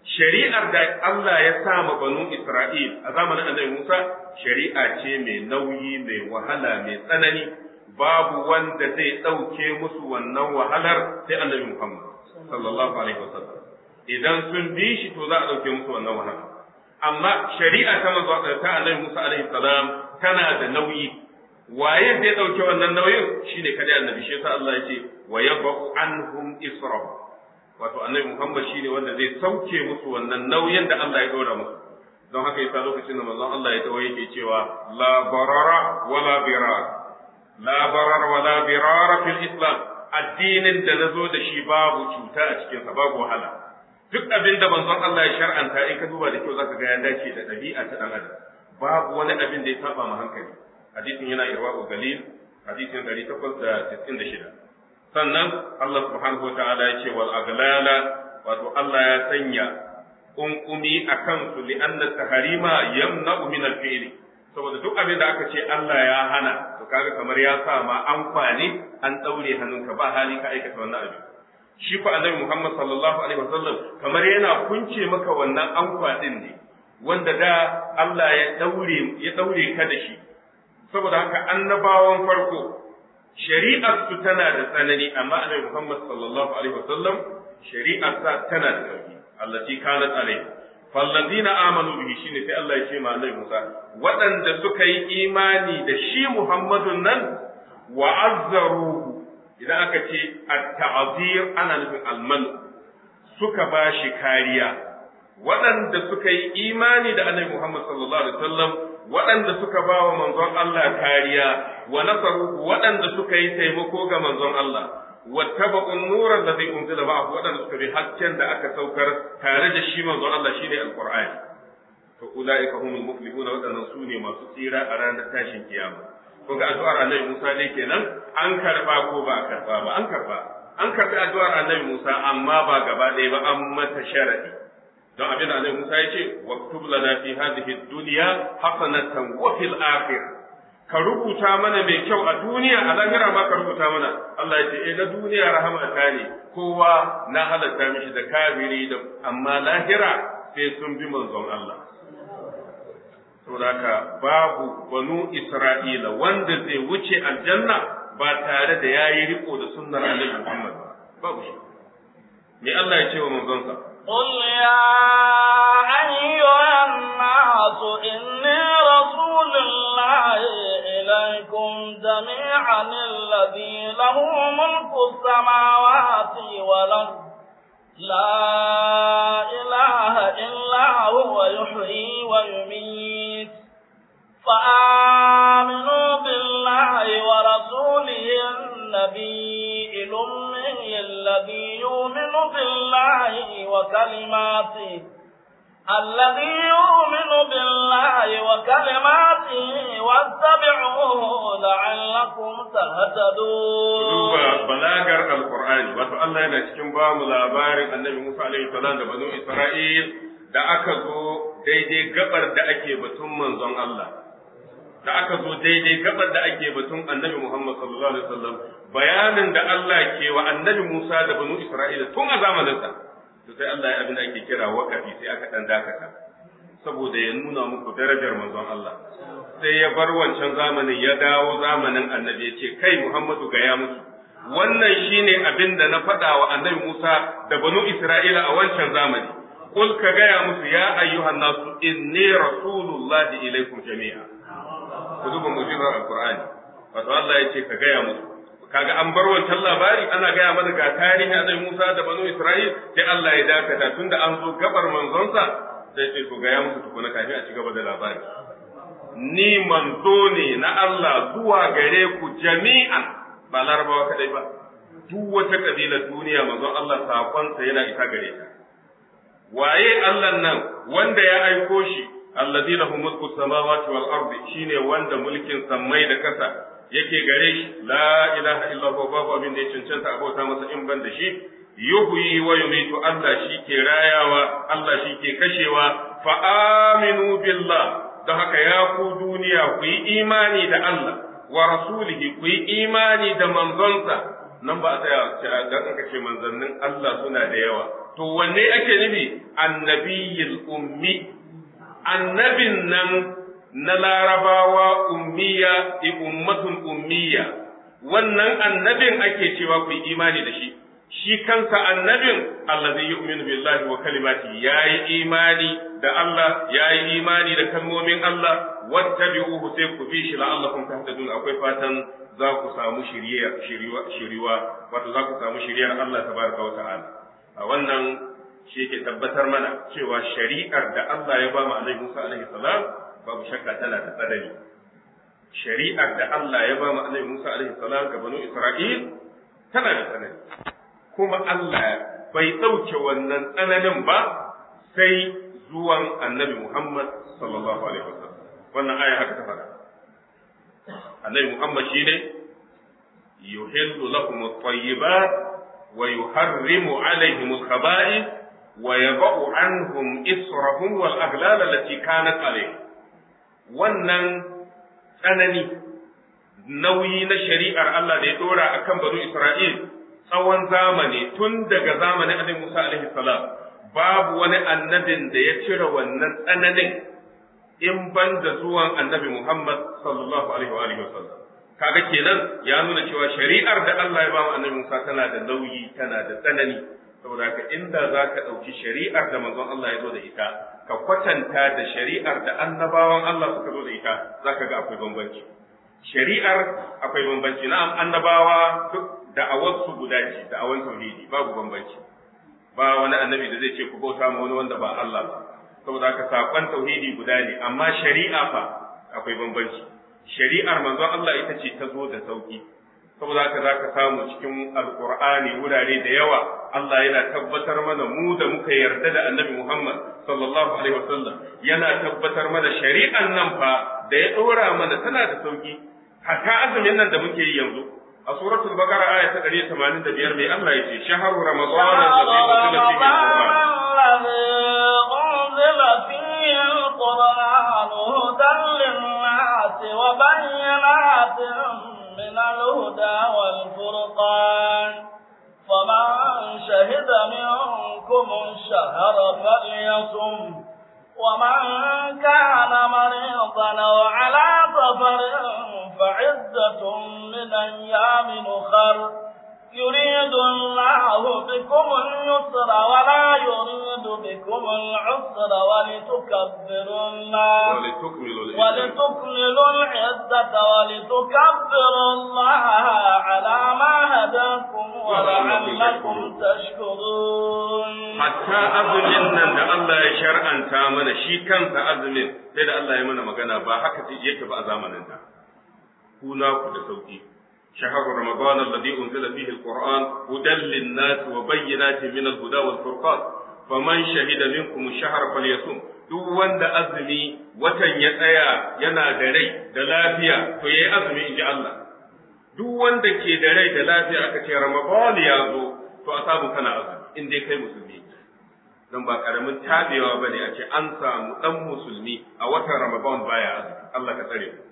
shari'ar da Allah ya sa ma banu Isra'il a zamanin Annabi Musa shari'a ce mai nauyi mai wahala mai tsanani babu wanda zai ɗauke musu wannan wahalar sai Annabi Muhammad sallallahu alaihi wasallam idan sun bi shi to za a ɗauke musu wannan wahala amma shari'a ta manzo ta Annabi Musa alaihi salam tana da nauyi waye zai ɗauke wannan nauyin shine kada annabi shi yasa Allah ya ce wa yabu anhum israf wato annabi Muhammad shine wanda zai sauke musu wannan nauyin da Allah ya dora musu don haka yasa lokacin da manzon Allah ya tawo yake cewa la barara wala birar la barara wala birar fil islam addinin da nazo da shi babu cuta a cikin sa babu wahala duk abin da manzon Allah ya shar'anta in ka duba da kyau zaka ga ya dace da ɗabi'a ta dan adam babu wani abin da ya saba ma hankali hadisin yana irwa'u galil hadisin 896 sannan Allah subhanahu wataala ya ce wal aglala wato Allah ya sanya kunkumi akan su li anna taharima yamna'u min al fi'li saboda duk abin da aka ce Allah ya hana to kaga kamar ya sa ma an kwani an daure hannunka ba hali ka aikata wannan abin shi fa annabi Muhammad sallallahu alaihi wasallam kamar yana kunce maka wannan ankwa din ne wanda da Allah ya daure ya daure ka da shi saboda haka annabawan farko shari'ar su tana da tsanani amma annabi Muhammad sallallahu alaihi wasallam shari'ar sa tana da sauki allati kanat alaihi fallazina amanu bihi shine sai Allah ya ce ma annabi Musa waɗanda suka yi imani da shi Muhammadun nan wa azzaruhu idan aka ce at-ta'zir ana nufin alman suka ba shi kariya waɗanda suka yi imani da annabi Muhammad sallallahu alaihi wasallam waɗanda suka ba wa manzon Allah kariya wa nasaru waɗanda suka yi taimako ga manzon Allah wattaba'un nuran da zai unzila ba waɗanda suka bi hasken da aka saukar tare da shi manzon Allah shine alqur'ani to ulaika humul muflihuna waɗannan su ne masu tsira a ranar tashin kiyama ko ga addu'ar annabi Musa dai kenan an karba ko ba a karba ba an karba an karbi addu'ar annabi Musa amma ba gaba ɗaya ba an mata sharadi don abin da Annabi Musa ya ce waktub lana fi hadhihi dunya hasanatan wa fil akhirah ka rubuta mana mai kyau a duniya a lahira ma ka rubuta mana Allah ya ce eh na duniya rahama ta ne kowa na halatta mishi da kafiri da amma lahira sai sun bi manzon Allah saboda haka babu banu Isra'ila wanda zai wuce aljanna ba tare da yayi riko da sunnar Annabi Muhammad babu shi me Allah ya ce wa manzonsa قل يا أيها الناس إني رسول الله إليكم جميعا الذي له ملك السماوات والأرض لا إله إلا هو يحيي ويميت فآمنوا بالله ورسوله النبي الأمي الذي يؤمن بالله وكلماته الذي يؤمن بالله وكلماته واتبعوه لعلكم تهتدون duba balagar alqur'ani wato Allah yana cikin ba mu labarin annabi Musa alaihi salam da banu Isra'il da aka zo daidai gabar da ake batun manzon Allah da aka zo daidai gabar da ake batun annabi Muhammad sallallahu alaihi wasallam bayanin da Allah ke wa annabi Musa da banu Isra'ila tun a zamaninsa to sai Allah ya abin da ake kira wakafi sai aka dan dakata saboda ya nuna muku darajar manzon Allah sai ya bar wancan zamanin ya dawo zamanin annabi ya ce kai Muhammadu gaya musu wannan shine abin da na faɗa wa annabi Musa da banu Isra'ila a wancan zamani Kul ka gaya musu ya ayyuhan nasu inni rasulullahi ilaikum jami'a ku duba mu'jizar alqur'ani wato Allah ya ce ka gaya musu kaga an bar wancan labari ana gaya mana ga tarihin annabi Musa da banu Isra'il sai Allah ya dakata tunda an zo gabar manzonsa sai ce to gaya musu tukuna kafin a ci gaba da labari ni manzo ne na Allah zuwa gare ku jami'an ba larabawa kadai ba duk wata kabilar duniya manzon Allah sakonsa yana isa gare ta waye Allah nan wanda ya aiko shi alladhi lahu mulku samawati wal ardi shine wanda mulkin sammai da kasa yake gare shi la ilaha illa huwa babu abin da ya cancanta a bauta masa in ban da shi yuhyi wa yumitu Allah shi ke rayawa Allah shi ke kashewa fa aminu billah don haka ya ku duniya ku yi imani da Allah wa rasulihi ku yi imani da manzonsa nan ba a tsaya ga aka ce manzannin Allah suna da yawa to wanne ake nufi annabiyil ummi annabin nan na larabawa ummiya ummatun ummiya wannan annabin ake cewa ku imani da shi shi kansa annabin allazi yu'minu billahi wa kalimati yayi imani da Allah yayi imani da kalmomin Allah wattabi'uhu sai ku bi shi la'allakum tahtadun akwai fatan za ku samu shiriya shiriwa shiriwa wato za ku samu shiriyar Allah tabaraka wa ta'ala a wannan shi yake tabbatar mana cewa shari'ar da Allah ya ba mu Annabi Musa alaihi salam babu shakka tana da tsanani shari'ar da Allah ya ba mu Annabi Musa alaihi salam ga banu Isra'il tana da tsanani kuma Allah bai ɗauke wannan tsananin ba sai zuwan Annabi Muhammad sallallahu alaihi wasallam wannan aya haka ta faɗa Annabi Muhammad shine yuhillu lakum at-tayyibat wa yuharrimu alaihim al-khaba'ith wa yadh'u anhum israhum wal aghlal allati kanat alaihim wannan tsanani nauyi na shari'ar Allah da ya dora akan banu Isra'il tsawon zamani tun daga zamanin Annabi Musa alaihi salam babu wani annabin da ya cire wannan tsananin in ban da zuwan Annabi Muhammad sallallahu alaihi wa alihi wasallam kaga kenan ya nuna cewa shari'ar da Allah ya ba mu Annabi Musa tana da nauyi tana da tsanani saboda haka inda zaka dauki shari'ar da manzon Allah ya zo da ita ka kwatanta da shari'ar da annabawan Allah suka zo da ita zaka ga akwai bambanci shari'ar akwai bambanci na'am annabawa duk da'awarsu guda ce da'awan tauhidi babu bambanci ba wani annabi da zai ce ku bauta ma wani wanda ba Allah ba saboda haka sakon tauhidi guda ne amma shari'a fa akwai bambanci shari'ar manzon Allah ita ce ta zo da sauki saboda haka zaka samu cikin alqur'ani wurare da yawa Allah yana tabbatar mana mu da muka yarda da annabi Muhammad sallallahu alaihi wasallam yana tabbatar mana shari'an nan fa da ya dora mana tana da sauki hatta azumin nan da muke yi yanzu a suratul baqara aya ta 185 mai Allah yace shahru ramadan alladhi fihi alquran hudan lin-nas wa bayyinatin min al-huda wal-furqan فمن شهد منكم الشهر فليصم ومن كان مريضا او على سفر فعدة من أيام أخر يريد الله بكم اليسر ولا يريد بكم العسر ولتكبروا الله ولتكملوا العزة ولتكبروا الله على ما هداكم ولعلكم تشكرون حتى أظلم أن الله يشرع أن تامن شي كان أظلم sai da Allah ya mana magana ba haka yake ba a zamanin da kuna ku da sauki شهر رمضان الذي أنزل فيه القرآن هدى للناس وبينات من الهدى والفرقان فمن شهد منكم الشهر فليصوم duk wanda azumi watan ya tsaya yana da rai da lafiya to yayi azumi inji Allah duk wanda ke da rai da lafiya aka ce Ramadan ya zo to a samu kana azumi in dai kai musulmi dan ba karamin tabewa bane a ce an samu dan musulmi a watan Ramadan baya azumi Allah ka tsare mu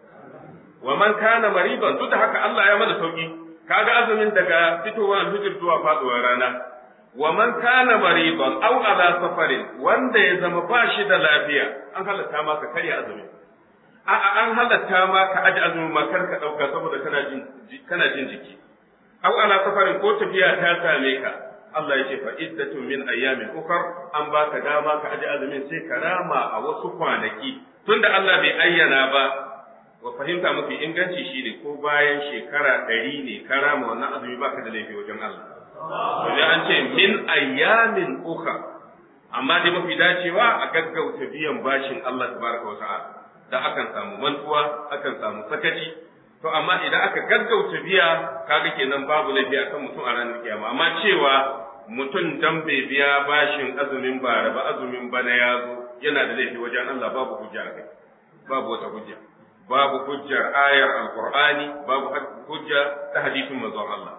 wa man kana mariban duk da haka Allah ya mana sauki kaga azumin daga fitowa alfijir zuwa faduwar rana wa man kana mariban aw ala safarin wanda ya zama ba shi da lafiya an halatta ma ka karya azumi a a an halatta ma ka aji azumi ma kar ka dauka saboda kana jin kana jin jiki aw ala safarin ko tafiya ta same ka Allah ya ce fa iddatun min ayyamin ukhar an baka dama ka aji azumin sai ka rama a wasu kwanaki tunda Allah bai ayyana ba wa fahimta mafi inganci shi ne ko bayan shekara ɗari ne ka rama wannan azumi baka da laifi wajen Allah. Wajen an ce min ayyamin uka amma dai mafi dacewa a gaggauta biyan bashin Allah tabaraka wa ta'ala da akan samu mantuwa akan samu sakaci to amma idan aka gaggauta biya kaga kenan babu laifi akan mutum a ranar kiyama amma cewa mutum dan bai biya bashin azumin bara ba azumin bana ya zo yana da laifi wajen Allah babu hujja kai babu wata hujja babu hujjar ayar alqur'ani babu hujja ta hadisin manzon Allah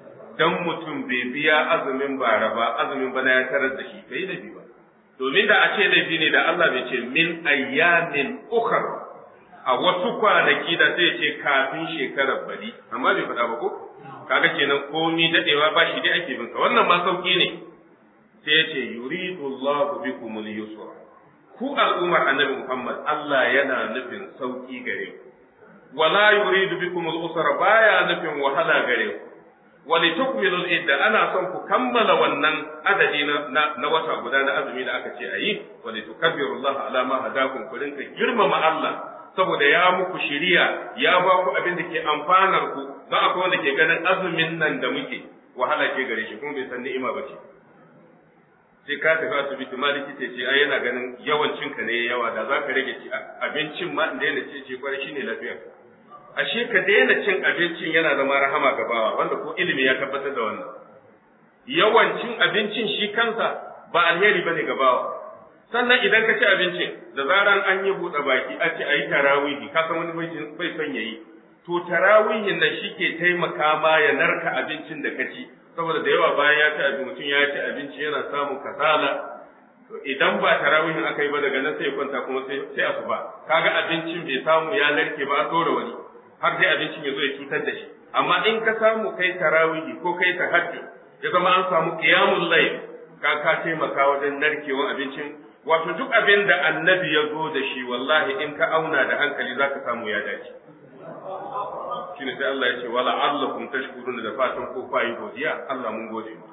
dan mutum bai biya azumin bara ba azumin bana ya tarar da shi bai laifi ba domin da a ce laifi ne da Allah bai ce min ayyamin ukhar a wasu kwanaki da sai ce kafin shekarar bari amma bai faɗa ba ko kaga kenan komi dadewa ba shi dai ake bin wannan ma sauki ne sai yace yuridu Allahu bikum al-yusra ku al'ummar annabi Muhammad Allah yana nufin sauki gare ku wala yuridu bikum al-usra baya nufin wahala gare ku wali tukmilu idda ana son ku kammala wannan adadi na na wata guda na azumi da aka ce ayi wali tukabbiru Allah ala ma hadakum ku rinka girmama Allah saboda ya muku shiriya ya ba ku abin da ke amfanar ku don akwai wanda ke ganin azumin nan da muke wahala ke gare shi kuma bai san ni'ima ba ce sai ka tafi asibiti ma likita ce ai yana ganin yawancin ka ne yawa da za ka rage ci abincin ma da yana ce ce kwarai shine lafiyar ashe ka daina cin abincin yana zama rahama ga bawa wanda ko ilimi ya tabbatar da wannan yawancin abincin shi kansa ba alheri bane ga bawa sannan idan ka ci abincin da zaran an yi buɗe baki a ce a yi tarawihi ka san wani bai son ya yi to tarawihin nan shi ke taimaka ma ya narka abincin da ka ci saboda da yawa bayan ya ci abinci mutum ya ci abinci yana samun kasala to idan ba tarawihin aka yi ba daga nan sai ya kwanta kuma sai sai asuba kaga abincin bai samu ya narke ba a dora wani har sai abincin ya zo ya cutar da shi amma in ka samu kai tarawihi ko kai tahajjud ya zama an samu qiyamul layl ka ka taimaka wajen narkewan abincin wato duk abin da annabi ya zo da shi wallahi in ka auna da hankali zaka samu ya dace shine sai Allah ya ce wala allakum tashkuruna da fatan ko fayi godiya Allah mun gode mu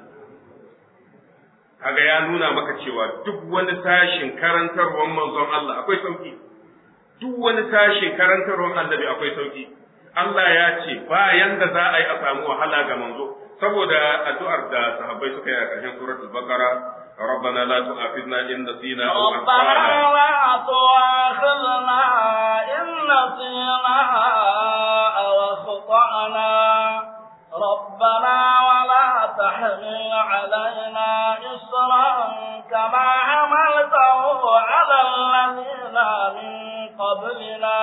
kaga ya nuna maka cewa duk wani tashin karantarwar manzon Allah akwai sauki duk wani tashin karantarwar annabi akwai sauki Allah ya ce bayan da za a yi a samu wahala ga manzo saboda addu'ar da sahabbai suka yi a ƙarshen suratul baqara ربنا لا تؤاخذنا إن نسينا أو ربنا لا تؤاخذنا إن نسينا أو أخطأنا ربنا ولا تحمل علينا إصرا كما حملته على الذين من قبلنا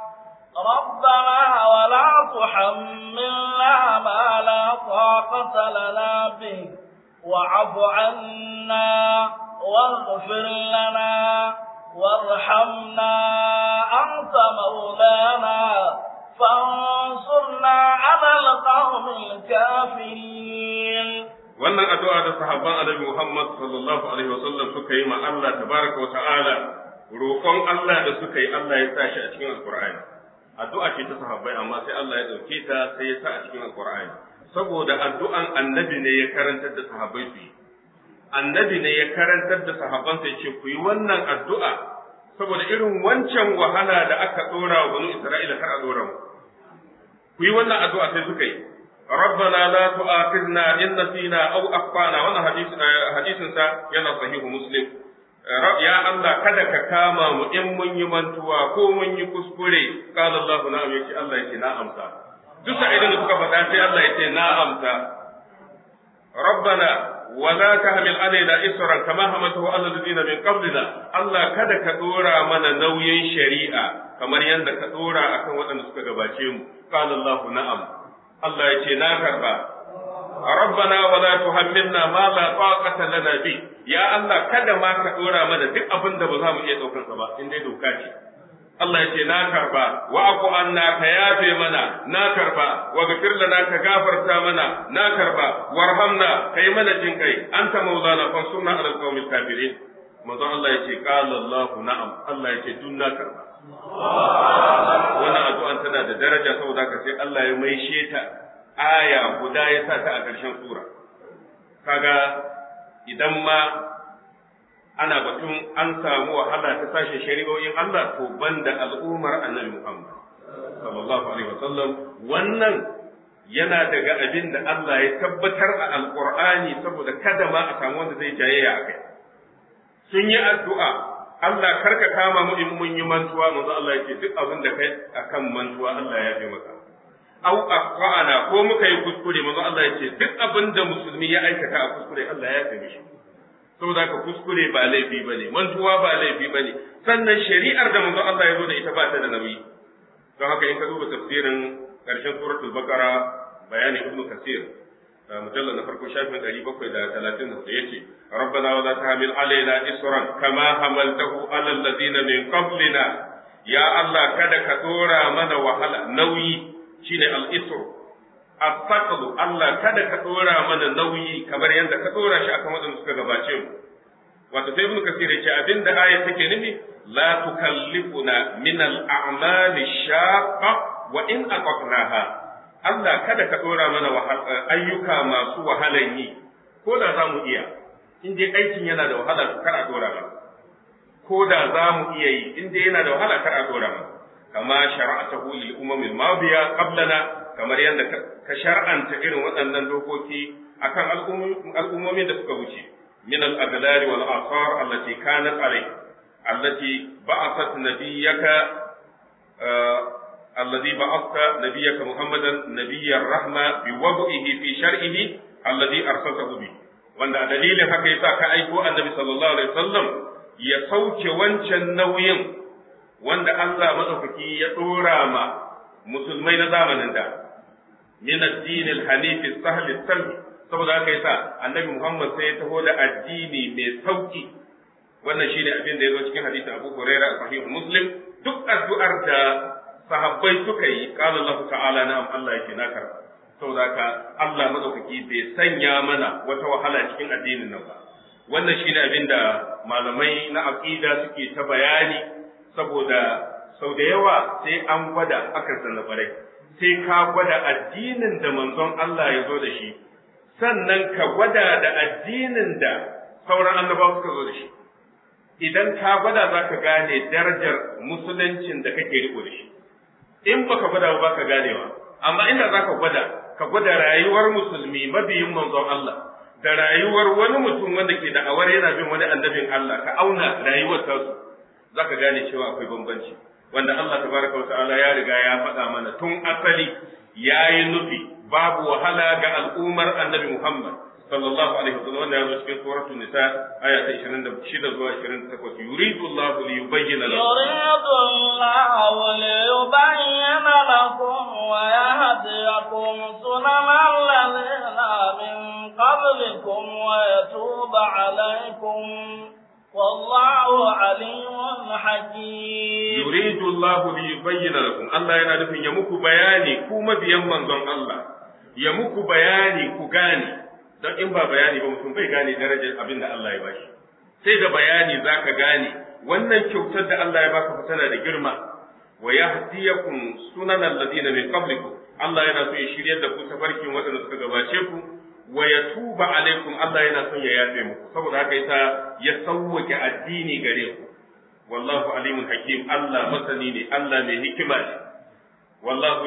ربنا ولا تحملنا ما لا طاقة لنا به واعف عنا واغفر لنا وارحمنا أنت مولانا فانصرنا على القوم الكافرين wannan addu'a da sahabban annabi Muhammad sallallahu alaihi wasallam suka yi ma Allah tabaraka wa ta'ala roƙon Allah da suka yi Allah ya sa shi a cikin alqur'ani addu'a ce ta sahabbai amma sai Allah ya dauke ta sai ya sa a cikin alqur'ani saboda addu'an annabi ne ya karantar da sahabbai su yi annabi ne ya karantar da sahabban sai ce ku yi wannan addu'a saboda irin wancan wahala da aka dora wa banu Isra'ila kar a dora mu ku yi wannan addu'a sai suka yi ربنا لا تؤاخذنا إن نسينا أو أخطأنا وانا حديث حديث سا ينا صحيح مسلم يا الله kada ka kama mu in mun yi mantuwa ko mun yi kuskure qala Allah na'am yace Allah yace na amsa duk sa'idin da suka faɗa sai Allah yace na amsa ربنا ولا تحمل علينا إسرا كما حملته على الذين من قبلنا الله kada ka dora mana nauyin shari'a kamar yadda ka dora akan waɗanda suka gabace mu qala Allah na'am Allah ya ce na karba rabbana wala tuhammilna ma la taqata lana bi ya Allah kada ma ka dora mana duk abin da ba za mu iya daukar sa ba in dai doka ce Allah ya ce na karba wa aku anna ka yafe mana na karba wa gafir lana ka gafarta mana na karba warhamna kai mana jin kai anta maulana fansurna ala alqawmil kafirin manzo Allah ya ce qala Allah na'am Allah ya ce dun na karba wannan addu'an tana da daraja saboda ka sai Allah ya maishe ta aya guda ya sa ta a ƙarshen sura kaga idan ma ana batun an samu wahala ta sashen shari'o'in Allah to banda al'ummar annabi Muhammad sallallahu alaihi wasallam wannan yana daga abin da Allah ya tabbatar a alqur'ani saboda kada ma a samu wanda zai jayayya a kai sun yi addu'a Allah karka kama mu in mun yi mantuwa manzo Allah yake duk abin da kai akan mantuwa Allah ya fi maka au aqana ko muka yi kuskure manzo Allah yake duk abin da musulmi ya aikata a kuskure Allah ya fi mishi saboda ka kuskure ba laifi bane mantuwa ba laifi bane sannan shari'ar da manzo Allah ya zo da ita ba ta da nauyi don haka in ka duba tafsirin karshen suratul baqara bayani ibnu kasir مجلد نفرق شافن قريبا كويدا ثلاثين يتي ربنا ولا تحمل علينا إسرا كما حملته على الذين من قبلنا يا الله كذا كدورا من وحلا نوي شين الإسر asaqlu Allah kada ka dora mana nauyi kamar yadda ka dora shi akan waɗanda suka gabace mu wato sai ibn kasir yace abinda aya take nufi la tukallifuna min al-a'mal shaqqa wa in aqnaha Allah kada ka dora mana ayyuka masu wahalan yi ko da za mu iya in dai aikin yana da wahala kar a dora mana ko da za mu iya yi in dai yana da wahala kar a dora mana kama shara'atahu lil umamil madiya qablana kamar yadda ka shar'anta irin waɗannan dokoki akan al'ummomin da suka wuce min al-aghlari wal asar allati kanat alai allati ba'athat nabiyyaka الذي بعثت نبيك محمدا نبي الرحمة بوضعه في شرعه الذي أرسلته به wanda a dalilin haka yasa ka aiko annabi sallallahu alaihi wasallam ya sauke wancan nauyin wanda Allah madaukaki ya dora ma musulmai na zamanin da min ad-din al-hanif as-sahl as-salm saboda haka yasa annabi Muhammad sai ya taho da addini mai sauki wannan shine abin da yazo cikin hadisi Abu Hurairah sahih Muslim duk addu'ar da sahabbai suka yi qala Allah ta'ala na'am Allah yake na karba saboda haka Allah madaukaki bai sanya mana wata wahala cikin addinin nan ba wannan shine abin da malamai na aqida suke ta bayani saboda sau da yawa sai an gwada akan sannabarai sai ka gwada addinin da manzon Allah ya zo da shi sannan ka gwada da addinin da sauran annabawa suka zo da shi idan ka gwada za ka gane darajar musuluncin da kake riko da shi in baka gwada ba ka ganewa amma inda za ka gwada ka gwada rayuwar musulmi mabiyin manzon Allah da rayuwar wani mutum wanda ke da'awar yana bin wani annabin Allah ka auna rayuwar tasu za ka gane cewa akwai bambanci wanda Allah tabaraka wa ta'ala ya riga ya faɗa mana tun asali ya yi nufi babu wahala ga al'ummar annabi Muhammad sallallahu alaihi wasallam wanda ya zo cikin suratul nisa aya ta 26 zuwa 28 yuridu Allah li yubayyana lakum yuridu Allah li yubayyana lakum wa yahdiyakum sunanal ladina min qablikum wa yatuba alaykum والله عليم حكيم يريد الله ليبين لكم الله yana nufin ya muku bayani ku mabiyan manzon Allah ya muku bayani ku gane don in ba bayani ba mutum bai gane darajar abin da Allah ya bashi sai da bayani zaka gane wannan kyautar da Allah ya baka fa tana da girma wa yahdiyakum sunan alladina min qablikum Allah yana so ya shiryar da ku tafarkin waɗanda suka gabace ku wa yatuba alaikum Allah yana son ya yafe muku saboda haka yasa ya sauwake addini gare ku wallahu alimun hakim Allah masani ne Allah mai hikima ne wallahu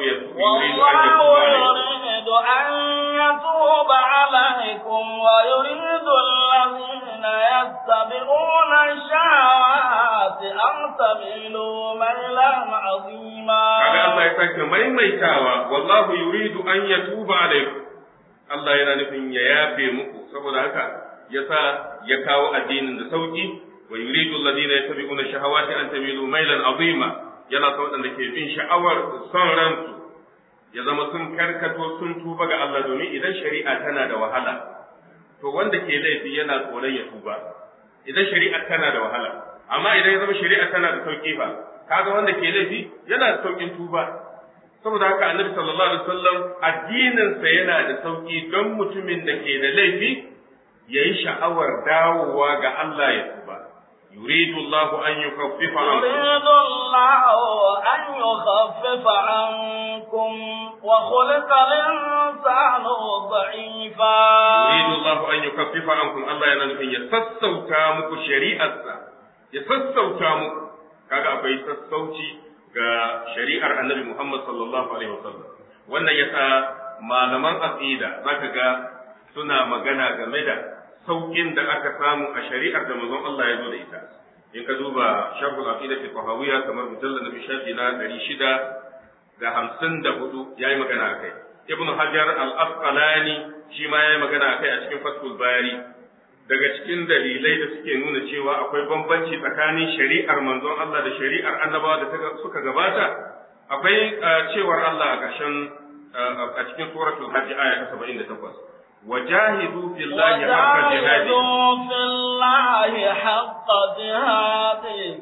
يريد أن يتوب عليكم ويريد الذين يتبعون الشهوات أن تميلوا ميلا عظيما kaga Allah ya sake maimaitawa wallahu yuridu an yatuba alaikum Allah yana nufin ya yafe muku saboda haka yasa ya kawo addinin da sauki wa yuridu alladhina yattabi'una shahawati an tamilu mailan azima yana son wadanda ke bin sha'awar son ransu ya zama sun karkato sun tuba ga Allah domin idan shari'a tana da wahala to wanda ke laifi yana tsoron ya tuba idan shari'a tana da wahala amma idan ya zama shari'a tana da sauki fa kaga wanda ke laifi yana da saukin tuba saboda haka annabi sallallahu alaihi wasallam addinin sa yana da sauki don mutumin da ke da laifi yayi sha'awar dawowa ga Allah ya tuba yuridu Allah an yukaffifa يريد الله أن يخفف عنكم وخلق الإنسان ضعيفا yuridu Allah an yukaffifa ankum Allah yana nufin ya sassauta muku shari'arsa ya sassauta muku kaga akwai sassauci ga shari'ar Annabi Muhammad sallallahu alaihi wasallam wannan yasa malaman aqida zaka ga suna magana game da saukin da aka samu a shari'ar da manzon Allah ya zo da ita in ka duba sharhul aqida fi tahawiyya kamar mujallad na shafi na 600 da 54 yayi magana akai ibnu hajar al-asqalani shi ma yayi magana akai a cikin fathul bari daga cikin dalilai da suke nuna cewa akwai bambanci tsakanin shari'ar manzon Allah da shari'ar annabawa da suka gabata akwai cewar Allah a ƙarshen a cikin suratul hajj aya ta 78 وجاهدوا في الله حق جهاده وجاهدوا في الله حق جهاده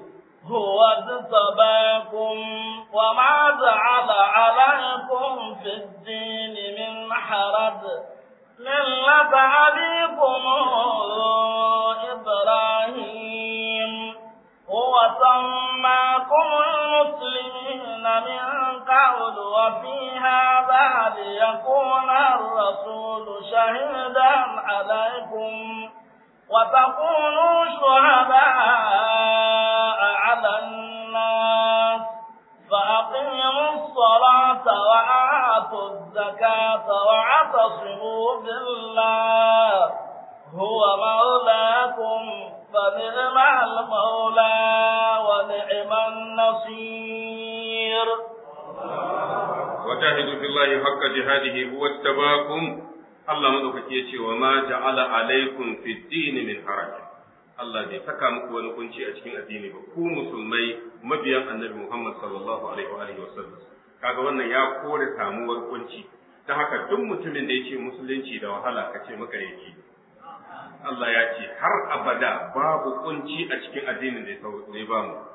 هو اجتباكم وما جعل عليكم في الدين من حرج ملة أبيكم إبراهيم هو سماكم المسلمين من قبل وفي هذا ليكون الرسول شهيدا عليكم وتكونوا شهداء على الناس فأقيموا الصلاة وآتوا الزكاة واعتصموا بالله هو مولاكم فنعم المولى ونعم النصير وجاهدوا في الله حق جهاده هو اجتباكم Allah madaukaki ya ce wa ma ja'ala alaikum fi dini min haraj Allah bai saka muku wani kunci a cikin addini ba ku musulmai mabiyan annabi Muhammad sallallahu alaihi wa alihi wasallam kaga wannan ya kore samuwar kunci ta haka duk mutumin da yake musulunci da wahala ka ce maka yake Allah ya ce har abada babu kunci a cikin addinin da ya ba mu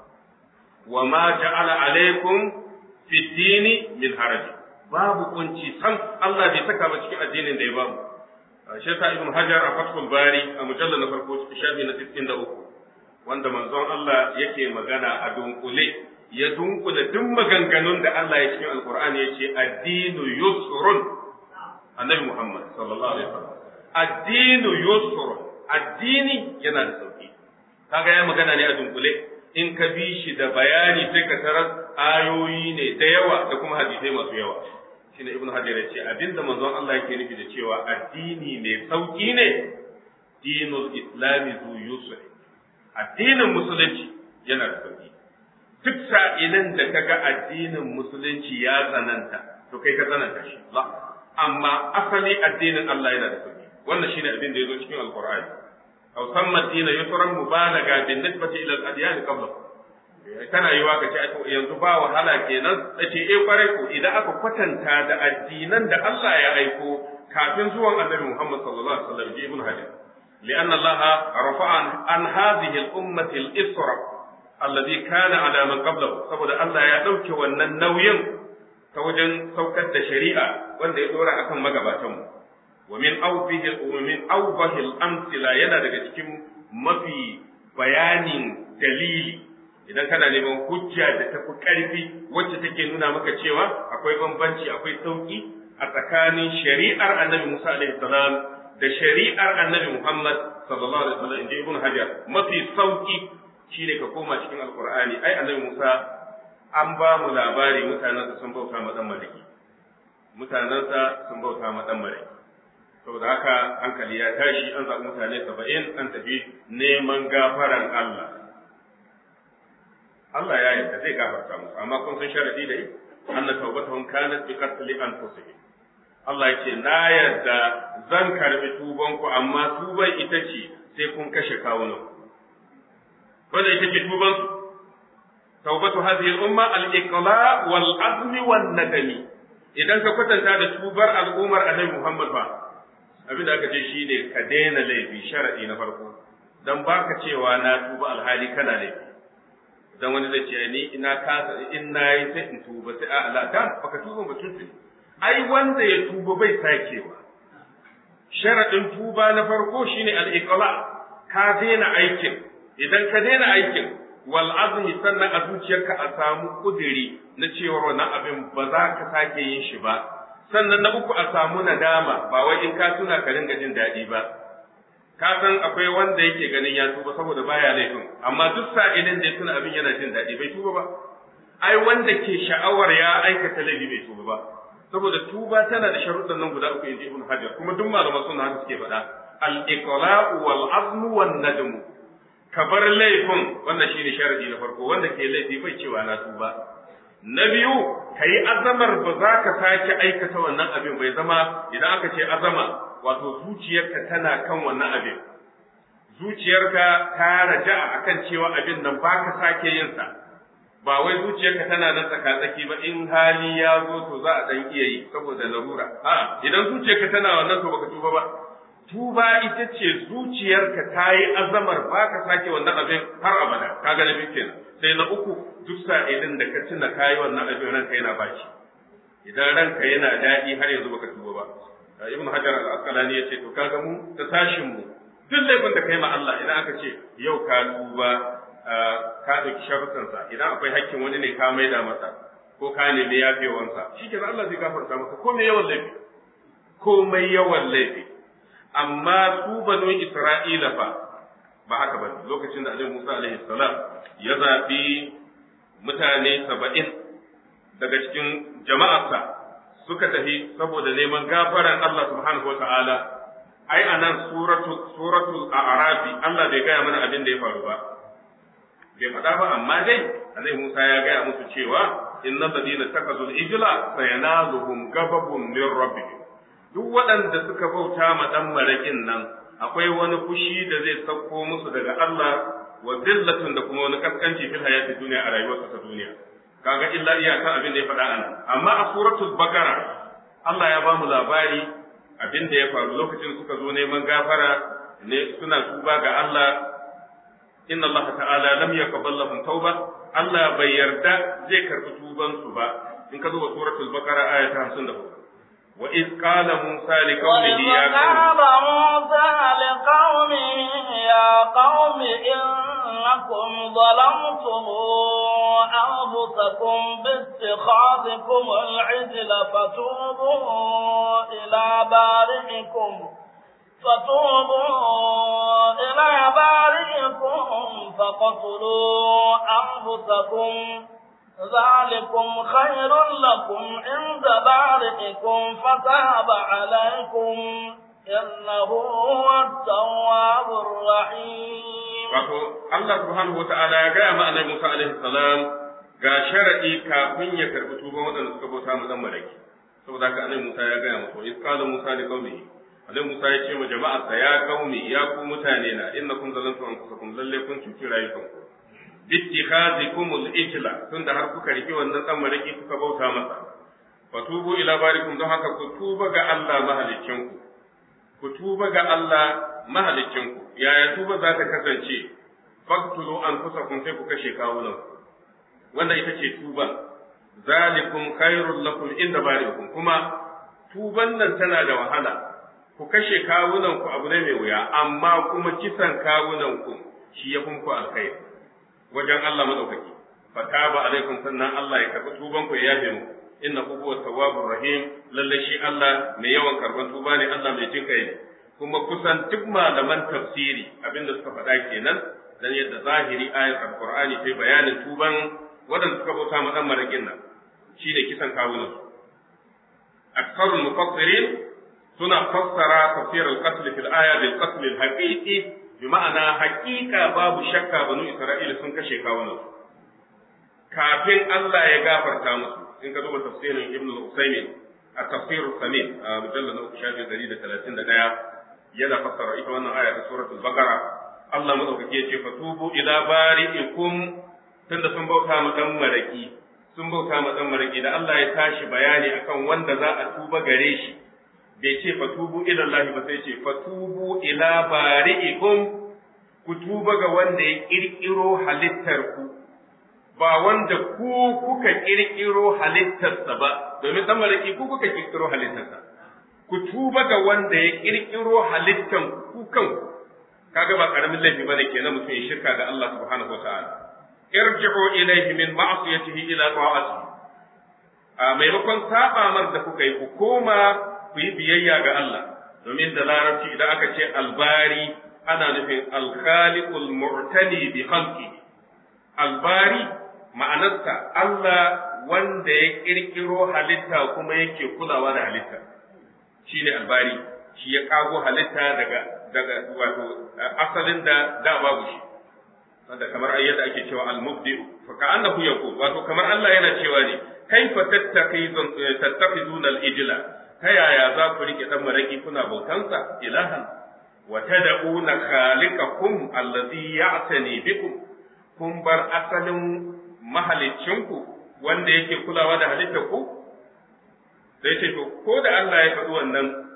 wa ma ja'ala alaikum fi dini min haraj babu kunci sam Allah bai saka ba cikin addinin da ya bamu shi sa ibn hajar a fathul bari a mujallal na farko shafi na 63 wanda manzon Allah yake magana a dunkule ya dunkule duk maganganun da Allah ya cikin alqur'ani yace addinu yusrun annabi Muhammad sallallahu alaihi wasallam addinu yusrun addini yana da sauki kaga ya magana ne a dunkule in ka bi shi da bayani sai ka tarar ayoyi ne da yawa da kuma hadisai masu yawa shine ibnu hajar ya ce abinda manzon Allah yake nufi da cewa addini mai sauki ne dinul islami zu yusri addinin musulunci yana da sauki duk sa'ilin da kaga addinin musulunci ya tsananta to kai ka tsananta shi amma asali addinin Allah yana da sauki wannan shine abin da yazo cikin alqur'ani aw samma dina yusran mubalaga bin nisbati ila al-adyan qabla kana yiwa ka ce yanzu ba wahala kenan ce eh kwarai ko idan aka kwatanta da addinan da Allah ya aiko kafin zuwan Annabi Muhammad sallallahu alaihi wasallam ji ibn Hajar لأن الله رفع عن هذه الأمة الإسرة الذي كان على من قبله saboda Allah ya ɗauke wannan nauyin ta wajen saukar da shari'a wanda ya dora akan magabatanmu wa min awbihi wa min awbahi al-amthila yana daga cikin mafi bayanin dalili idan kana neman hujja da tafi ƙarfi wacce take nuna maka cewa akwai bambanci akwai sauki a tsakanin shari'ar annabi Musa alaihi salam da shari'ar annabi Muhammad sallallahu alaihi wasallam inji ibn Hajar mafi sauki shine ka koma cikin alqur'ani ai annabi Musa an ba mu labari mutanensa sun bauta ma dan maliki mutanensa sun bauta ma dan maliki saboda haka hankali ya tashi an zaɓi mutane saba'in an tafi neman gafaran Allah Allah ya yarda zai gafarta musu amma kun san sharadi da yi anna tawbatuhum kanat bi qatli anfusihim Allah ya ce na yarda zan karbi tuban ku amma tuban ita ce sai kun kashe kawunan wanda ita ce tuban su tawbatu hadhihi al-umma al-iqla wal azm wan nadami idan ka kwatanta da tubar al'ummar Annabi Muhammad fa abin da aka ce shine ka daina laifi sharadi na farko dan baka cewa na tuba alhali kana laifi dan wani zai ce ni ina kasa in nayi sai in tuba sai a Allah dan baka tuba ba tun ai wanda ya tuba bai sakewa sharadin tuba na farko shine al-iqla ka daina aikin idan ka daina aikin wal azmi sannan a zuciyarka a samu kudiri na cewa wannan abin ba za ka sake yin shi ba sannan na uku a samu nadama ba wai in ka tuna ka ringa jin daɗi ba ka san akwai wanda yake ganin ya tuba saboda baya laifin amma duk sa'ilin da ya tuna abin yana jin daɗi bai tuba ba ai wanda ke sha'awar ya aikata laifi bai tuba ba saboda tuba tana da sharuɗan nan guda uku inji ibn hajar kuma duk malaman sunna haka suke faɗa al iqla'u wal azmu wan nadmu ka bar laifin wannan shine sharadi na farko wanda ke laifi bai cewa na tuba na biyu ka yi azamar ba za ka sake aikata wannan abin bai zama idan aka ce azama wato zuciyarka tana kan wannan abin zuciyarka ta raja akan cewa abin nan ba ka sake yin sa ba wai zuciyarka tana nan tsakatsaki ba in hali ya zo to za a dan iya yi saboda larura a idan zuciyarka tana wannan to baka tuba ba tuba ita ce zuciyarka ta yi azamar ba ka sake wannan abin har abada ka ga nabi kenan sai na uku duk sa'ilin da ka tuna kayi wannan abin ranka yana baci idan ranka yana daɗi har yanzu baka tuba ba ibn hajar al-asqalani yace to kaga mu ta tashin mu duk laifin da kai ma Allah idan aka ce yau ka tuba ka dauki sharuɗansa idan akwai hakkin wani ne ka maida masa ko ka nemi yafewansa shikenan Allah zai gafarta maka ko me yawan laifi komai yawan laifi amma su banu Isra'ila fa ba haka ba lokacin da Annabi Musa alaihi salam ya zabi mutane saba'in daga cikin jama'arsa suka tafi saboda neman gafaran Allah subhanahu wa ta'ala ai anan suratul suratul a'rafi Allah bai gaya mana abin da ya faru ba bai faɗa ba amma dai Annabi Musa ya gaya musu cewa innal ladina takazul ijla sayanaluhum ghadabun min rabbihim duk waɗanda suka bauta ma ɗan maraƙin nan akwai wani fushi da zai sauko musu daga Allah wa zillatun da kuma wani kaskanci fil hayati duniya a rayuwarsa ta duniya kaga illa iyakan abin da ya faɗa anan amma a suratul bakara Allah ya ba mu labari abin da ya faru lokacin suka zo neman gafara ne suna tuba ga Allah inna Allah ta'ala lam yaqbal lahum tauba Allah bai yarda zai karɓi tuban su ba in ka duba suratul bakara aya ta 54 وإذ قال موسى لقومه يا قوم موسى لقومه يا قوم إنكم ظلمتم أنفسكم باتخاذكم العجل فتوبوا إلى بارئكم فتوبوا إلى بارئكم فقتلوا أنفسكم ذلكم خير لكم عند بارئكم فتاب عليكم إنه هو التواب الرحيم wato Allah subhanahu wata'ala ya gaya ma annabi Musa alaihi salam ga sharadi kafin ya karbi tuban waɗanda suka bauta mu dan malaki saboda haka annabi Musa ya gaya musu iz qala Musa li qaumihi annabi Musa ya ce ma jama'arsa ya qaumi ya ku mutane na innakum zalantum anfusakum lalle kun cuci rayukanku bittikhazikum al-ijla tunda har kuka riki wannan dan maraki kuka bauta masa fatubu ila barikum don haka ku tuba ga Allah mahalicinku ku tuba ga Allah mahalicinku yaya tuba za ta kasance faqtulu anfusakum sai ku kashe kawunan wanda ita ce tuba zalikum khairul lakum inda barikum kuma tuban nan tana da wahala ku kashe kawunan ku abu ne mai wuya amma kuma kisan kawunan ku shi ya ku alkhairi wajen Allah madaukaki fataba alaikum sannan Allah ya karbi tuban ku ya yafe muku innahu huwa tawwabur rahim lalle shi Allah mai yawan karban tuba ne Allah mai jin kai kuma kusan duk malaman tafsiri abinda suka faɗa kenan dan yadda zahiri ayat alqur'ani sai bayanin tuban wadanda suka bauta ma dan marakin nan shi da kisan kawunan su aktharul mufassirin suna fassara tafsir al-qatl fil aya bil qatl al-haqiqi bima'ana haƙiƙa babu shakka banu Isra'ila sun kashe kawunan kafin Allah ya gafarta musu in ka duba tafsirin Ibn al-Usaymin a tafsir Samin a mujallal na shafi 131 yana fassara ita wannan aya ta suratul Baqara Allah madaukake ya ce fatubu ila bari'ikum tunda sun bauta ma dan maraki sun bauta ma dan maraki da Allah ya tashi bayani akan wanda za a tuba gare shi bai ce fatubu ila Allah ba sai ce fatubu ila bari'ikum ku tuba ga wanda ya kirkiro halittar ku ba wanda ku kuka kirkiro halittarsa ba domin dan malaki ku kuka kirkiro halittarsa ku tuba ga wanda ya kirkiro halittan ku kanku kaga ba karamin laifi bane kenan mutum ya shirka da Allah subhanahu wataala irji'u ilayhi min ma'siyatihi ila ta'atihi a maimakon saba mar da kuka yi ku koma ku yi biyayya ga Allah domin da larabci idan aka ce albari ana nufin alkhaliqul mu'tani bi khalqi albari ma'anarsa Allah wanda ya kirkiro halitta kuma yake kulawa da halitta shine albari shi ya kago halitta daga daga wato asalin da da babu shi wanda kamar ayyada ake cewa al-mubdi fa ka'annahu yaqul wato kamar Allah yana cewa ne kaifa tattaqizuna al-ijla ta yaya za ku rike dan maraki kuna bautansa ilahan wa tad'una khaliqakum allazi ya'tani bikum kun bar asalin mahalicinku wanda yake kulawa da halittar ku sai ce to ko da Allah ya faɗi wannan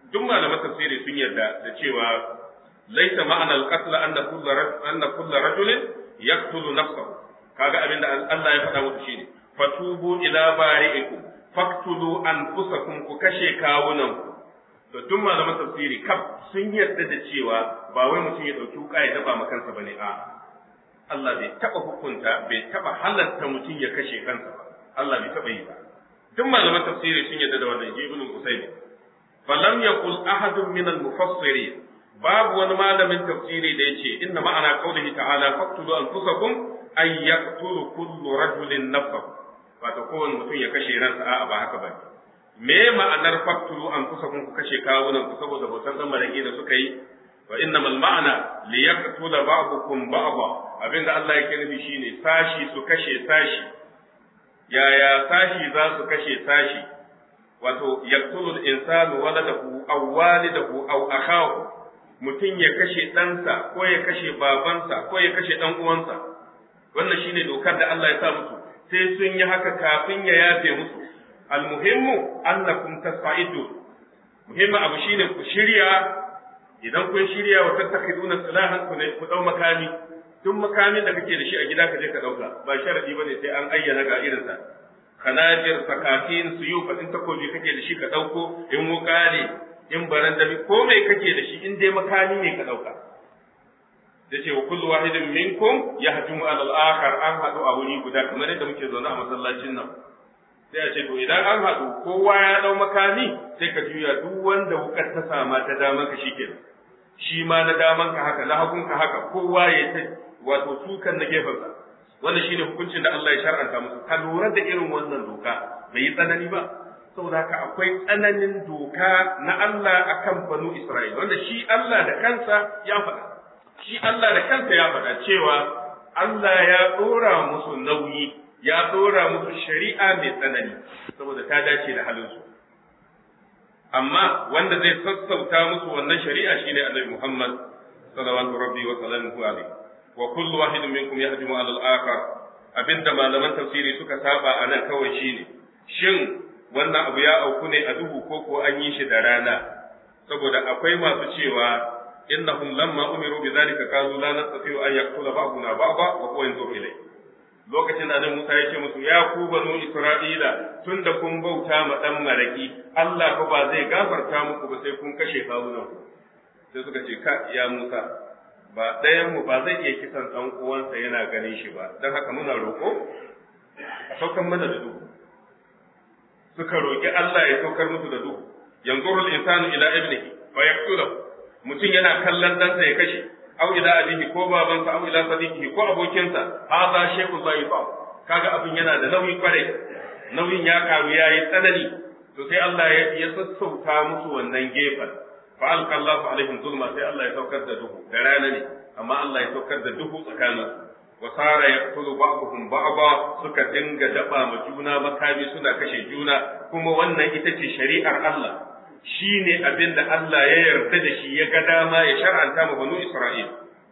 duk malaman tafsiri sun yarda da cewa laisa ma'ana al-qatl anna kullu anna kullu rajulin yaqtulu nafsahu kaga abinda Allah ya faɗa musu shine fatubu ila bari'ikum faktulu anfusakum ku kashe kawunan to duk malaman tafsiri kaf sun yarda da cewa ba wai mutum ya dauki wuka ya daba makansa bane a Allah bai taba hukunta bai taba halatta mutum ya kashe kansa ba Allah bai taba yi ba duk malaman tafsiri sun yarda da wannan ibn Usaymi falam yaqul ahadun min al-mufassirin babu wani malamin tafsiri da yace inna ma'ana qawlihi ta'ala faqtulu anfusakum ay yaqtulu kullu rajulin nafsahu wato kowane mutum ya kashe ransa a'a ba haka bane me ma'anar faqtulu anfusakum ku kashe kawunan ku saboda bautar dan maraki da suka yi wa innamal ma'ana li yaqtula ba'dukum ba'dha abinda Allah yake nufi shine sashi su kashe sashi yaya sashi za su kashe sashi wato yaqtulul insanu waladahu aw walidahu aw akhahu mutum ya kashe ɗansa ko ya kashe babansa ko ya kashe ɗan uwansa wannan shine dokar da Allah ya sa musu sai sun yi haka kafin ya yafe musu almuhimmu annakum tasaidu muhimmi abu shine ku shirya idan kun shirya wa tattakhiduna salahan ku ne ku dau makami duk makamin da kake da shi a gida ka je ka dauka ba sharadi bane sai an ayyana ga irin sa khanajir sakatin suyu fadin takobi kake da shi ka dauko in wuka ne in barandami ko mai kake da shi in dai makami ne ka dauka yace wa kullu wahidin minkum yahjumu ala al-akhar an hadu a wuri guda kamar yadda muke zaune a masallacin nan sai a ce to idan an hadu kowa ya dau makami sai ka juya duk wanda wukar ta sama ta daman ka shikenan shi ma na daman ka haka na hagun ka haka kowa ya ta wato sukan na gefen sa wannan shine hukuncin da Allah ya shar'anta musu ka lura da irin wannan doka bai yi tsanani ba saboda haka akwai tsananin doka na Allah akan banu Isra'ila wanda shi Allah da kansa ya faɗa shi Allah da kansa ya faɗa cewa Allah ya ɗora musu nauyi ya ɗora musu shari'a mai tsanani saboda ta dace da halinsu amma wanda zai sassauta musu wannan shari'a shine Annabi Muhammad sallallahu rabbi wa sallamu alaihi wa kullu wahidin minkum yahdimu ala al-akhar abinda malaman tafsiri suka saba anan kawai shine shin wannan abu ya auku ne a duhu ko ko an yi shi da rana saboda akwai masu cewa innahum lamma umiru bi zalika qalu la nastati'u an yaqtula ba'duna ba'da wa huwa yanzuru ilay lokacin da annabi Musa ya ce musu ya ku banu Isra'ila tunda kun bauta ma dan maraki Allah fa ba zai gafarta muku ba sai kun kashe kawunan ku sai suka ce ka ya Musa ba ɗayan mu ba zai iya kisan dan uwansa yana ganin shi ba dan haka muna roƙo a saukan mana da duhu suka roƙi Allah ya saukar musu da duhu yanzurul insanu ila ibnihi fa yaqtulahu mutum yana kallon ɗansa ya kashe aw ila abihi ko babansa aw ila sadiqihi ko abokinsa hadha shay'un dhaifan kaga abin yana da nauyi kwarai nauyin ya karu yayi tsanani to sai Allah ya ya sassauta musu wannan gefen fa alqa Allahu alaihim zulma sai Allah ya saukar da duhu da rana ne amma Allah ya saukar da duhu tsakaninsu wa sara yaqtulu ba'dhum ba'dha suka dinga daba ma juna makami suna kashe juna kuma wannan ita ce shari'ar Allah shi ne abin da Allah ya yarda da shi ya ga dama ya shar'anta ma banu Isra'il.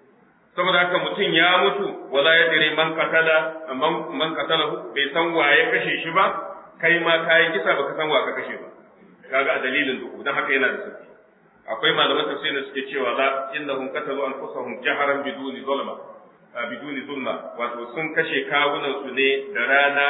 Saboda haka mutum ya mutu wala ya dire man katala man katalahu bai san wa ya kashe shi ba kai ma kai kisa baka san wa ka kashe ba kaga a dalilin duhu dan haka yana da sauki akwai malaman tafsir da suke cewa la innahum qatalu anfusahum jaharan biduni zulma biduni zulma wato sun kashe kawunan su ne da rana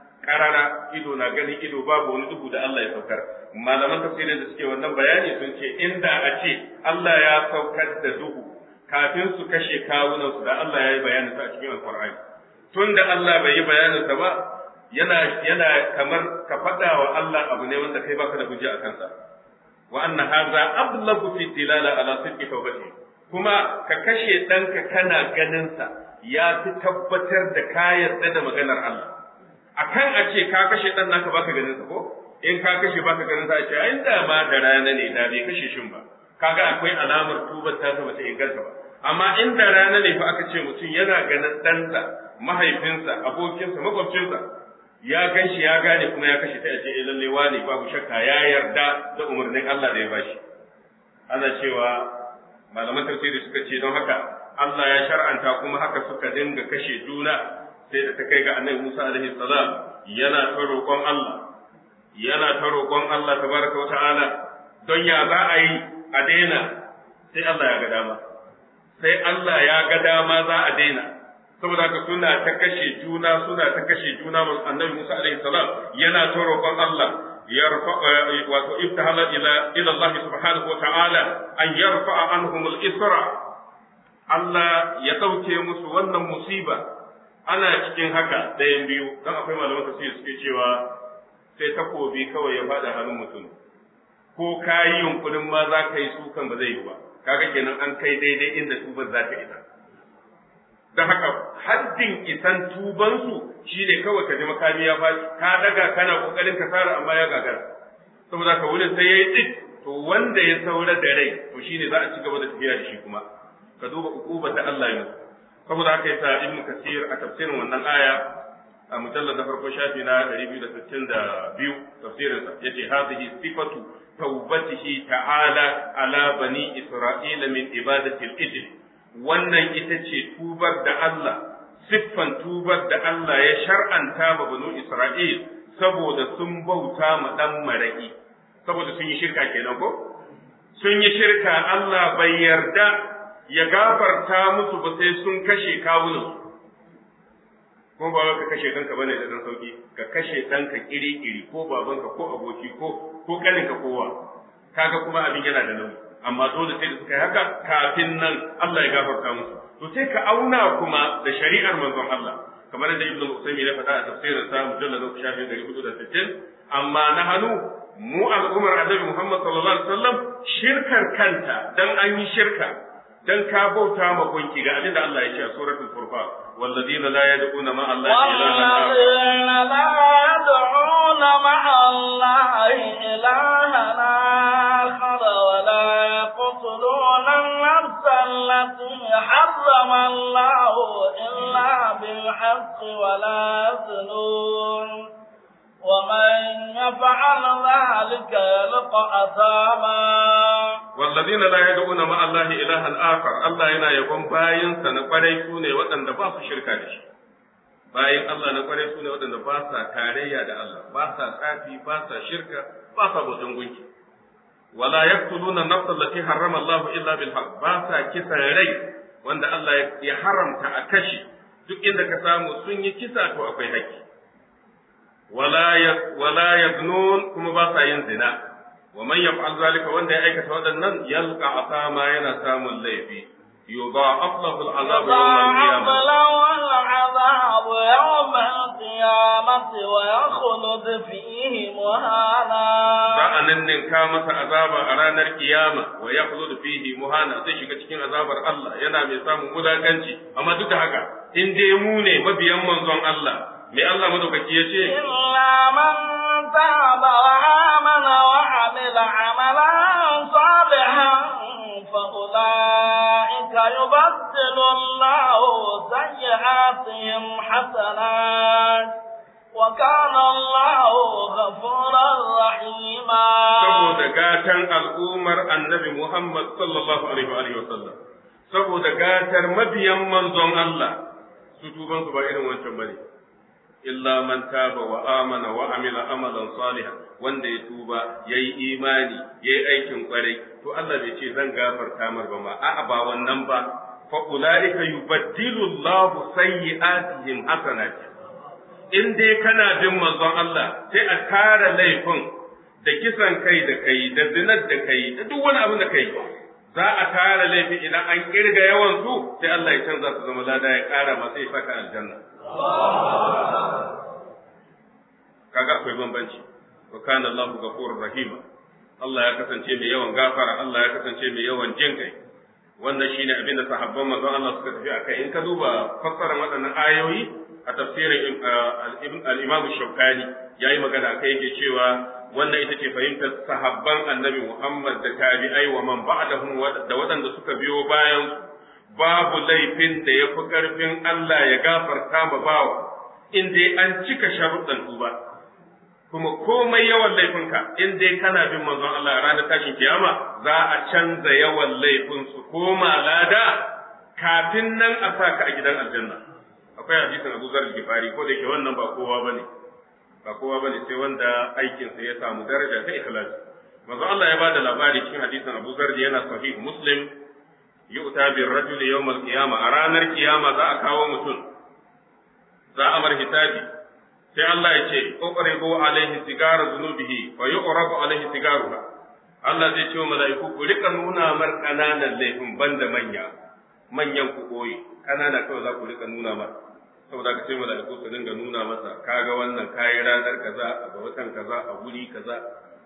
karara ido na ganin ido babu wani duhu da Allah ya saukar malaman tafsirin da suke wannan bayani sun ce inda a ce Allah ya saukar da duhu kafin su kashe kawunan su da Allah ya yi bayanin sa a cikin alqur'ani tun da Allah bai yi bayanin sa ba yana yana kamar ka faɗa wa Allah abu ne wanda kai baka da hujja a kansa wa anna hadha ablagu fi dilala ala sidqi tawbati kuma ka kashe ɗanka kana ganin sa ya fi tabbatar da ka yarda da maganar Allah akan a ce ka kashe dan naka baka ganin sa ko in ka kashe baka ganin sa a ce ai da ma da rana ne da bai kashe shin ba kaga akwai alamar tubar ta bata inganta ba amma in da rana ne fa aka ce mutum yana ganin ɗansa mahaifinsa abokinsa makwabcinsa ya gan shi ya gane kuma ya kashe ta ya ce eh lalle wane babu shakka ya yarda da umarnin Allah da ya bashi ana cewa malaman tafsiri suka ce don haka Allah ya shar'anta kuma haka suka dinga kashe juna sai da ta kai ga annabi Musa alaihi salam yana ta roƙon Allah yana ta roƙon Allah tabaraka wa ta'ala don ya za a yi a daina sai Allah ya ga dama sai Allah ya ga dama za a daina saboda haka suna ta kashe juna suna ta kashe juna annabi Musa alaihi salam yana ta roƙon Allah yarfa wato ibtahala ila ila Allah subhanahu wa ta'ala an yarfa anhum al-isra Allah ya dauke musu wannan musiba ana cikin haka ɗayan biyu dan akwai malaman tafsir suke cewa sai takobi kawai ya faɗa hannun mutum ko kayi yunkurin ma za ka yi sukan ba zai yi ba kaga kenan an kai daidai inda tubar za ta isa don haka haddin isan tubansu shi ne kawai ka ji makami ya faɗi ka daga kana kokarin ka sara amma ya gagara saboda ka wurin sai ya yi tsit to wanda ya saura da rai to shi ne za a ci gaba da tafiya da shi kuma ka duba ukuba ta Allah ya musu saboda haka yasa ibnu kasir a tafsirin wannan aya a mujallar na farko shafi na 262 tafsirinsa yace hadhihi sifatu tawbatihi ta'ala ala bani isra'ila min ibadati al-ijl wannan ita ce tubar da Allah siffan tubar da Allah ya shar'anta ma banu Isra'il saboda sun bauta ma dan maraki saboda sun yi shirka kenan ko sun yi shirka Allah bai yarda ya gafarta musu ba sai sun kashe kawunan ko ba ka kashe kanka bane da dan sauki ka kashe danka kiri-kiri ko babanka ko aboki ko ko kaninka kowa kaga kuma abin yana da nauyi amma dole sai da suka yi haka kafin nan Allah ya gafarta musu to sai ka auna kuma da shari'ar manzon Allah kamar da Ibn Usaymi ya faɗa a tafsirin sa mujallad na shafi 460 amma na hannu mu al'ummar Annabi Muhammad sallallahu alaihi wasallam shirkar kanta dan an yi shirka dan ka bauta ma gunki ga abin da Allah ya ce a suratul furqan والذين لا يدعون مع الله إلها والذين لا يدعون مع الله إلها آخر ولا يقتلون النفس التي حرم الله إلا بالحق ولا يزنون ومن يفعل ذلك يلقى أثاما والذين لا يدعون مع الله إلها آخر الله yana yabon bayansa na kwarai su ne waɗanda ba su shirka da shi bayan Allah na kwarai su ne waɗanda ba sa tarayya da Allah ba sa tsafi ba sa shirka ba sa bautan gunki wala yaqtuluna nafsa allati harrama Allah illa bil haqq ba sa kisan rai wanda Allah ya haramta a kashi duk inda ka samu sun yi kisa to akwai haƙƙi wala ya wala yaznun kuma ba sa yin zina wa man yaf'al zalika wanda ya aikata waɗannan yalqa asama yana samun laifi yudha'af lahu al'azab yawm al-qiyamah العذاب يوم القيامة ويخلد فيه مهانا sa'annan ninka masa azaba a ranar kiyama wa yakhlud fihi muhana zai shiga cikin azabar Allah yana mai samun wulakanci amma duk da haka in dai mu ne mabiyan manzon Allah me Allah madaukaki yace إلا من تاب وآمن وعمل عملا صالحا فأولئك يبدل الله سيئاتهم حسنات وكان الله غفورا رحيما saboda gatan al'ummar annabi Muhammad sallallahu alaihi wa alihi wasallam saboda gatar mabiyan manzon Allah su tuban su ba irin wancan bane illa man taba wa amana wa amila amalan salihan wanda ya tuba yayi imani yayi aikin kwarai to Allah bai ce zan gafarta mar ba ma a'a ba wannan ba fa ulaika yubaddilu Allahu sayyi'atihim hasanat in dai kana bin manzon Allah sai a kara laifin da kisan kai da kai da zinar da kai da duk wani abin da kai za a tara laifi idan an kirga yawan su sai Allah ya canza su zama lada ya kara masa ya saka aljanna kaga akwai bambanci wa kana Allahu ghafurur rahima Allah ya kasance mai yawan gafara Allah ya kasance mai yawan jin kai wannan shine abin da sahabban manzon Allah suka tafi akai in ka duba fassarar waɗannan ayoyi a tafsirin al-Imam Shawkani yayi magana akai yake cewa wannan ita ce fahimtar sahabban Annabi Muhammad da tabi'ai wa man ba'dahum da waɗanda suka biyo bayan babu laifin da ya fi ƙarfin Allah ya gafarta ma bawa in dai an cika sharuɗan tuba kuma komai yawan laifinka in dai kana bin manzon Allah ranar tashin kiyama za a canza yawan laifin su koma lada kafin nan a sa ka a gidan aljanna akwai hadisin Abu Zar Gifari ko da ke wannan ba kowa bane ba kowa bane sai wanda aikinsa ya samu daraja ta ikhlasi manzo Allah ya bada labari cikin hadisin Abu Zar yana sahih Muslim yu'ta bir rajul yawm al-qiyamah a ranar kiyama za a kawo mutum za a mar hisabi sai Allah ya ce uqribu alaihi sigara zunubihi fa yuqrabu alaihi sigaruha Allah zai ce wa mala'iku ku rika nuna mar kananan laifin banda manya manyan ku koyi kanana kawai za ku rika nuna mar saboda ka ce mala'iku su dinga nuna masa kaga wannan kayi ranar kaza a watan kaza a guri kaza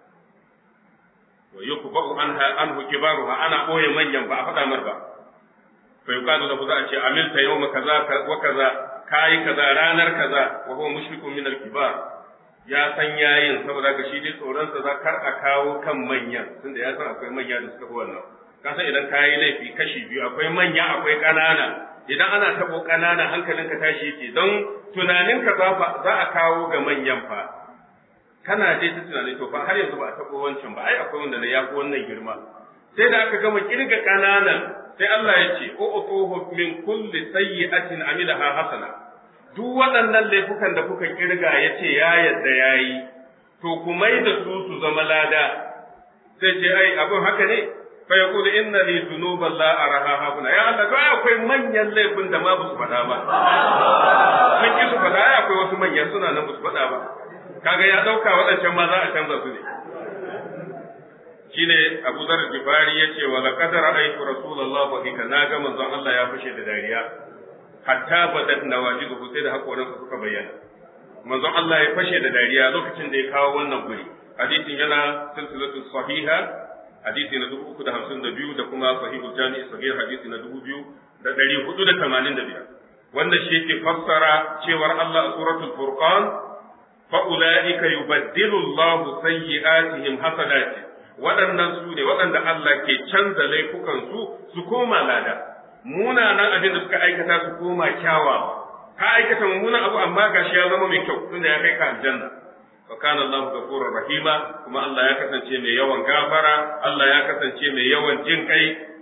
wa yukba'u anha anhu kibaruha ana boye manyan ba a faɗa mar ba fa yuqalu lahu za a ce amilta yawma kaza wa kaza kayi kaza ranar kaza wa huwa mushrikun min al-kibar ya san yayin saboda ka shi dai tsoron sa za kar a kawo kan manyan tunda ya san akwai manya da suka fi wannan ka san idan kayi laifi kashi biyu akwai manya akwai ƙanana idan ana tabo ƙanana hankalinka tashi yake don tunaninka za a kawo ga manyan fa kana dai ta tunani to fa har yanzu ba a tabo wancan ba ai akwai wanda da yafi wannan girma sai da aka gama kirga ƙananan sai Allah ya ce utuhu min kulli sayyi'atin amilaha hasana duk waɗannan laifukan da kuka kirga ya ce ya yadda yayi to ku mai da su su zama lada sai ce ai abin haka ne fa yaqulu inna li dhunuban la araha hahuna ya Allah to ai akwai manyan laifin da ma ba su faɗa ba sun ki su faɗa ai akwai wasu manyan suna nan ba su faɗa ba kaga ya dauka waɗancan ma za a canza su ne shine Abu Zar Jifari yace wa laqad ra'aytu Rasulullah wa hika naga manzon Allah ya fashe da dariya hatta badat nawajidu sai da hakoransa suka bayyana manzon Allah ya fashe da dariya lokacin da ya kawo wannan guri hadisin yana silsilatu sahiha hadisi na dubu uku da hamsin da biyu da kuma sahihul jami'i sahih hadisi na dubu biyu da ɗari hudu da tamanin da biyar wanda shi yake fassara cewar Allah a suratul furqan fa ulaika yubaddilu Allahu sayyi'atihim hasanati waɗannan su ne waɗanda Allah ke canza laifukan su su koma lada munanan abin da suka aikata su koma kyawawa ka aikata mummunan abu amma gashi ya zama mai kyau tunda ya kai ka aljanna wa kana Allah ghafurur rahima kuma Allah ya kasance mai yawan gafara Allah ya kasance mai yawan jin kai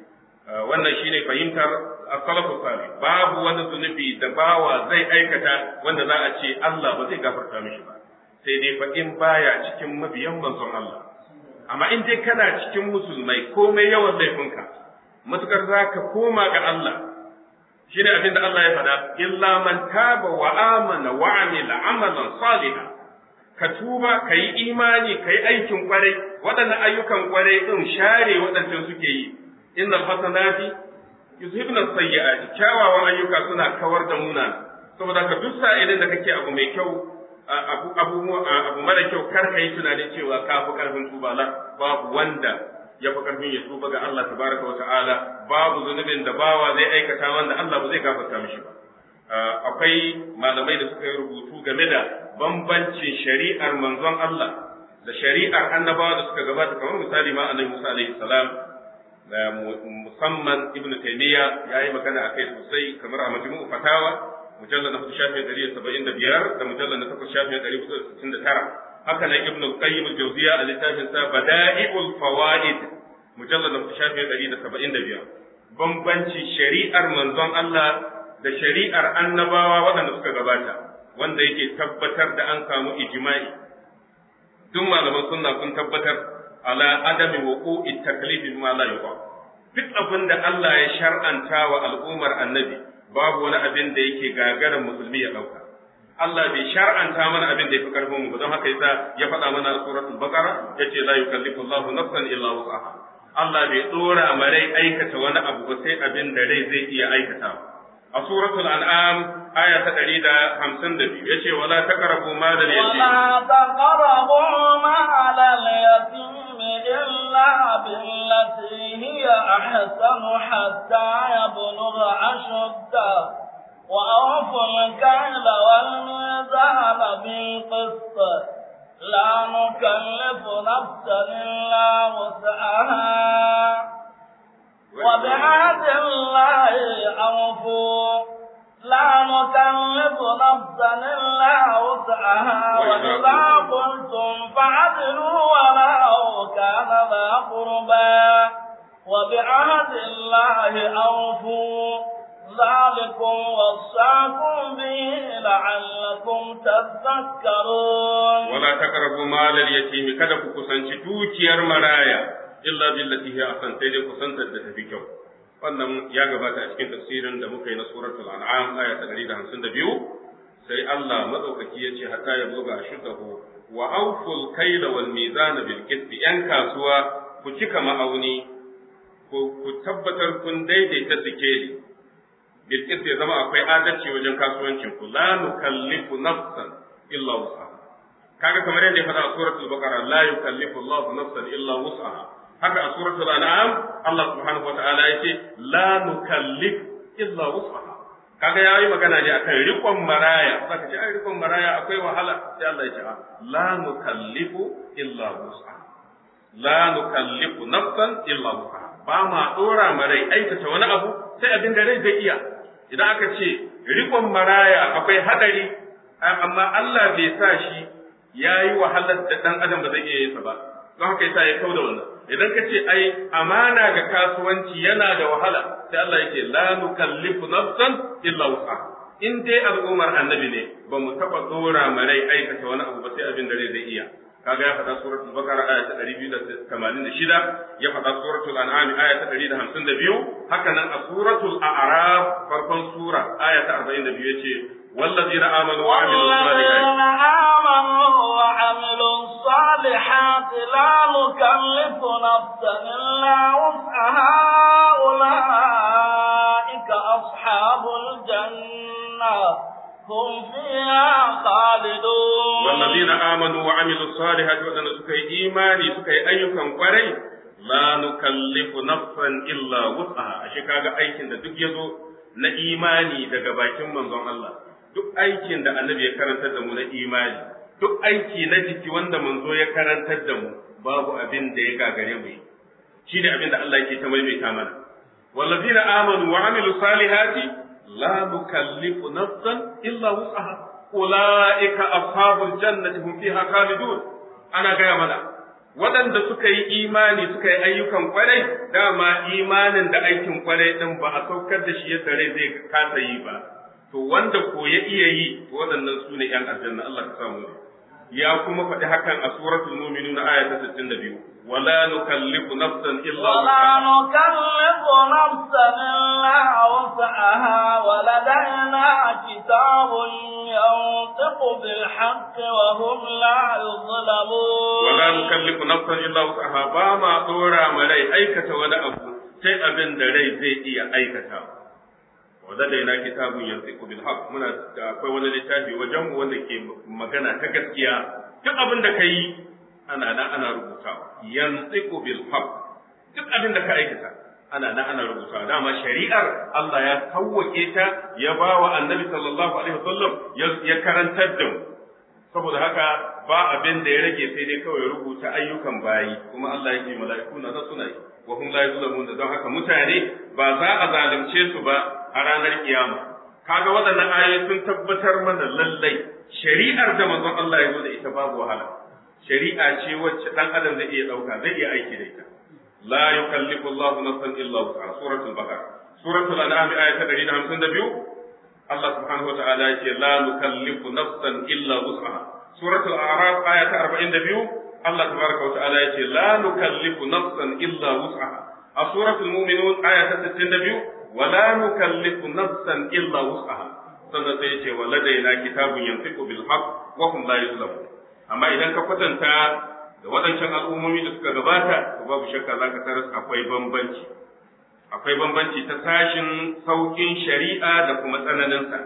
wannan shine fahimtar as-salafu salih babu wani zunubi da bawa zai aikata wanda za a ce Allah ba zai gafarta mishi ba sai dai fa in baya cikin mabiyan manzon Allah amma in dai kana cikin musulmai komai yawan laifinka matukar zaka koma ga Allah shine abin da Allah ya faɗa illa man taba wa amana wa amila amalan salihan ka tuba ka yi imani ka yi aikin kwarai waɗannan ayyukan kwarai ɗin share waɗancan suke yi innal hasanati yuzhibna sayyi'ati kyawawan ayyuka suna kawar da muna saboda ka duk sa'ilin da kake abu mai kyau abu abu abu mara kyau kar ka yi tunanin cewa ka fi karfin tuba la babu wanda ya fi karfin ya tuba ga Allah tabaraka wa ta'ala babu zunubin da bawa zai aikata wanda Allah ba zai gafarta mishi ba akwai malamai da suka yi rubutu game da bambancin shari'ar manzon Allah da shari'ar annabawa da suka gabata kamar misali ma annabi Musa alaihi salam da musamman Ibn Taymiyyah yayi magana akai sosai kamar a majmu'u fatawa mujallal na 475 da mujallal na 469 haka nan Ibn Qayyim al-Jawziyya a littafin sa Bada'i'ul Fawaid mujallal na 475 bambancin shari'ar manzon Allah da shari'ar annabawa waɗanda suka gabata wanda yake tabbatar da an samu ijma'i duk malaman sunna sun tabbatar ala adami wuqu'i taklifi ma la yuqa duk abin da Allah ya shar'anta wa al'ummar annabi babu wani abin da yake gagarin musulmi ya dauka Allah bai shar'anta mana abin da yafi karfin mu don haka yasa ya faɗa mana a suratul baqara yace la yukallifu Allahu nafsan illa wus'aha Allah bai dora marai aikata wani abu ba sai abin da rai zai iya aikatawa a suratul an'am aya ta ɗari da hamsin da biyu yace wala taqrabu ma da yatim ولا تقربوا مال اليتيم إلا بالتي هي أحسن حتى يبلغ أشده وأوفوا الكيل والميزان بالقسط لا نكلف نفسا إلا وسعها وبعهد الله أوفوا لا نكلف نفسا إلا وسعها وإذا قلتم فعدلوا ولو كان ذا قربى وبعهد الله أوفوا ذلك ذلكم وصاكم به لعلكم تذكرون ولا تقربوا مال اليتيم kada ku kusanci dukiyar maraya illa billati hiya ahsan sai dai kusantar da tafi kyau wannan ya gabata a cikin tafsirin da muka yi na suratul an'am aya ta 152 sai Allah madaukaki ya ce hatta ya buga shudahu wa awful kayla wal mizana bil qist yan kasuwa ku cika ma'auni ku tabbatar kun daidaita sikeli bil qist ya zama akwai adalci wajen kasuwancin ku la nukallifu nafsan illa wus'aha kaga kamar yadda ya faɗa a suratul baqara la yukallifu Allahu nafsan illa wus'aha haka a suratul an'am Allah subhanahu wataala yace la nukallif illa wus'aha kaga yayi magana ne akan rikon maraya zaka ce ai rikon maraya akwai wahala sai Allah ya ce la nukallifu illa wus'aha la nukallifu nafsan illa wus'aha ba ma dora marai aikata wani abu sai abin da rai zai iya idan aka ce rikon maraya akwai hadari amma Allah bai sa shi yayi wahalar da dan adam ba zai iya yin sa ba don haka yasa ya kauda wannan idan ka ce ai amana ga kasuwanci yana da wahala sai Allah yake la nukallifu nafsan illa wusa in dai al'ummar annabi ne ba mu taba dora marai aikata wani abu ba sai abin da zai iya kaga ya faɗa suratul baqara aya ta 286 ya faɗa suratul an'am aya ta 152 haka nan a suratul a'raf farkon sura aya ta 42 yace والذين آمنوا وعملوا الصالحات آمنوا وعملوا الصالحات لا نكلف نفسا إلا وسعها أولئك أصحاب الجنة هم فيها خالدون والذين آمنوا وعملوا الصالحات وأن سكي إيماني سكي أيكم قري لا نكلف نفسا إلا وسعها أشكاga aikin da duk yazo na imani daga bakin manzon Allah duk aikin da annabi ya karantar da mu na imani duk aiki na jiki wanda manzo ya karantar da mu babu abin da ya gagare mu shi ne abin da Allah yake ta maimaita mana wallazina amanu wa amilu salihati la nukallifu nafsan illa wus'aha ulaika ashabul jannati hum fiha khalidun ana gaya mana waɗanda suka yi imani suka yi ayyukan kwarai dama imanin da aikin kwarai din ba a saukar da shi yadda rai zai kasa yi ba to wanda ko ya iya yi to waɗannan su ne ‘yan aljanna Allah ka samu ne. Ya kuma faɗi hakan a suratul mu'minun aya ta 62 wala nukallifu nafsan illa ولا نكلف نفسا إلا وسعها ولدينا كتاب ينطق بالحق وهم لا يظلمون wala nukallifu nafsan illa wusaha ba ma dora ma rai aikata wani abu sai abin da rai zai iya aikata wadda da yana kitabun yanzu bil haq muna da akwai wani littafi wajen mu wanda ke magana ta gaskiya duk abin da kai ana nan ana rubutawa yanzu bil haq duk abin da ka aikata ana nan ana rubutawa dama shari'ar Allah ya kawwake ta ya ba wa annabi sallallahu alaihi wasallam ya karantar da mu saboda haka ba abin da ya rage sai dai kawai rubuta ayyukan bayi kuma Allah yake mala'iku na suna yi wa hum la yuzlamun don haka mutane ba za a zalunce su ba a ranar kiyama kaga waɗannan ayoyi sun tabbatar mana lallai shari'ar da manzon Allah ya zo da ita babu wahala shari'a ce wacce dan adam zai iya dauka zai iya aiki da ita la yukallifu Allahu nafsan illa wus'aha suratul baqara suratul an'am aya ta 152 Allah subhanahu wa ta'ala yake la nukallifu nafsan illa wus'aha suratul a'raf aya ta 42 Allah tabaraka wa ta'ala yake la nukallifu nafsan illa wus'aha a suratul mu'minun aya ta 62 wa la nukallifu nafsan illa wus'aha sannan sai yace wa ladaina kitabun yantiqu bil haqq wa hum la yuzlamun amma idan ka kwatanta da waɗancan al'ummomi da suka gabata to babu shakka zaka taras akwai bambanci akwai bambanci ta sashin saukin shari'a da kuma tsananinsa.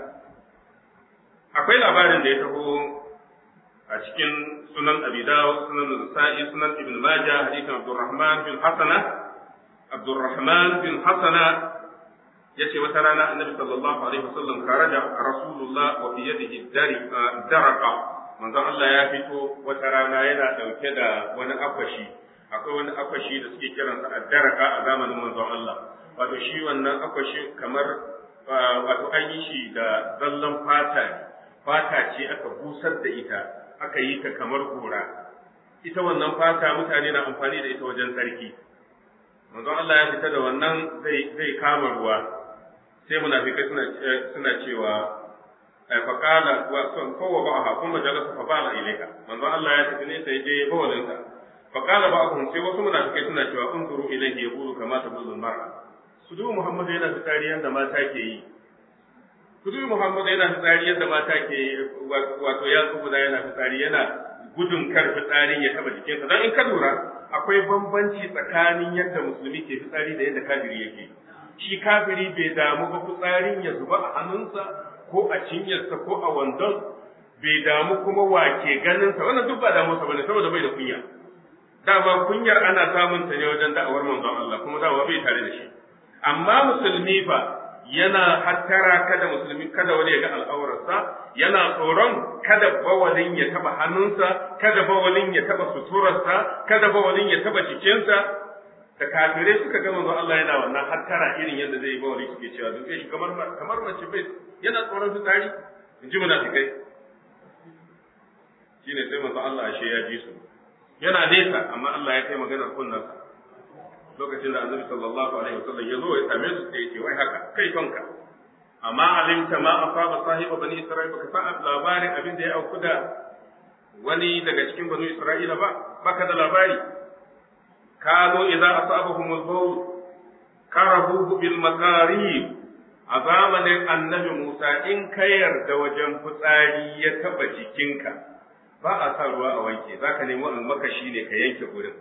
Akwai labarin da ya taho a cikin sunan Abidaw, sunan Nasa'i, sunan Ibn Majah, hadisin Abdurrahman bin Hasana. Abdurrahman bin Hasana ya ce wata rana annabi sallallahu alaihi wasallam karaja Rasulullah wa fi yadihi daraka. Manzon Allah ya fito wata rana yana dauke da wani akwashi. Akwai wani akwashi da suke kiransa addaraka a zamanin manzon Allah. wato shi wannan akwashi kamar wato an yi shi da zallan fata ne fata ce aka busar da ita aka yi ta kamar gora ita wannan fata mutane na amfani da ita wajen sarki manzon Allah ya fita da wannan zai zai kama ruwa sai munafikai suna suna cewa fa qala wa sun kowa ba ha kuma jalasa fa bala ilaika manzo Allah ya tafi ne sai je bawalin sa fa qala ba'dhum sai wasu munafikai suna cewa unzuru ilayhi yaqulu kama tabulu mar'a su dubi Muhammad yana fitsari yadda mata ke yi su dubi Muhammad yana fitsari yadda mata ke yi wato ya tsubuda yana fitsari yana gudun kar fitsarin ya taba jikinsa don in ka lura akwai bambanci tsakanin yadda musulmi ke fitsari da yadda kafiri yake shi kafiri bai damu ba fitsarin ya zuba a hannunsa ko a cinyarsa ko a wandon bai damu kuma wa ke ganinsa wannan duk ba damuwarsa bane saboda bai da kunya dama kunyar ana samun ta ne wajen da'awar manzon Allah kuma dama bai tare da shi amma musulmi ba yana hattara kada musulmi kada wani ya ga al'aurarsa yana tsoron kada bawalin ya taba hannunsa kada bawalin ya taba suturarsa kada bawalin ya taba cikinsa da kafirai suka ga manzo Allah yana wannan hattara irin yadda zai yi bawali suke cewa duk shi kamar kamar mace bai yana tsoron fitsari in ji munafikai shine sai manzo Allah ashe ya ji su yana nesa amma Allah ya kai maganar kunnansa lokacin da annabi sallallahu alaihi wasallam ya zo ya same su sai ya ce wai haka kai kanka amma alimta ma asaba sahiba bani isra'ila baka san labarin abin da ya auku da wani daga cikin bani isra'ila ba baka da labari kano idza asabahum al-bawl karahu bil makarib a zamanin annabi Musa in ka yarda wajen fitsari ya taba jikinka ba a sa ruwa a wanke zaka nemi almakashi ne ka yanke gurin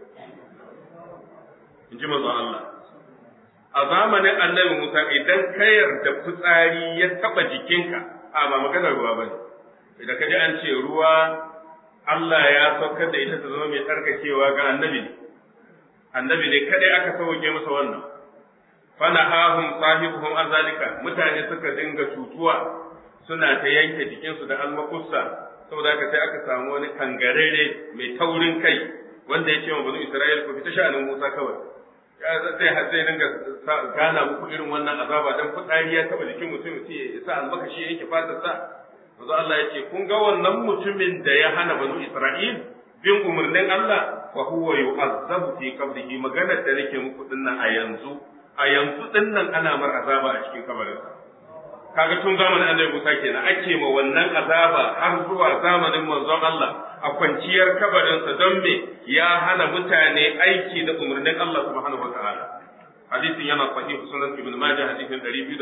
in ji manzon Allah. A zamanin annabi Musa idan ka yarda fitsari ya taɓa jikinka, a ba maganar ruwa ba ne. Idan ka ji an ce ruwa Allah ya saukar da ita ta zama mai tsarkakewa ga annabi ne. Annabi ne kadai aka sauke masa wannan. Fana hahun sahibuhum an zalika mutane suka dinga cutuwa suna ta yanke jikinsu da almakussa saboda haka sai aka samu wani kangarere mai taurin kai wanda ya ce wa banu Isra'il ku fita sha'anin Musa kawai. zai zai dinga gana muku irin wannan azaba dan fitsari ya taba jikin mutum sai ya sa albakashi yake fatar sa manzo Allah ya ce kun ga wannan mutumin da ya hana banu Isra'il bin umarnin Allah fa huwa yu'azzabu fi qabrihi maganar da nake muku dinnan a yanzu a yanzu dinnan ana mar azaba a cikin kabarinsa kaga tun zamanin Annabi Musa kenan ake ma wannan azaba har zuwa zamanin manzon Allah a kwanciyar kabarinsa don me ya hana mutane aiki da umarnin Allah subhanahu wataala hadisin yana sahihu sunan ibn majah hadisin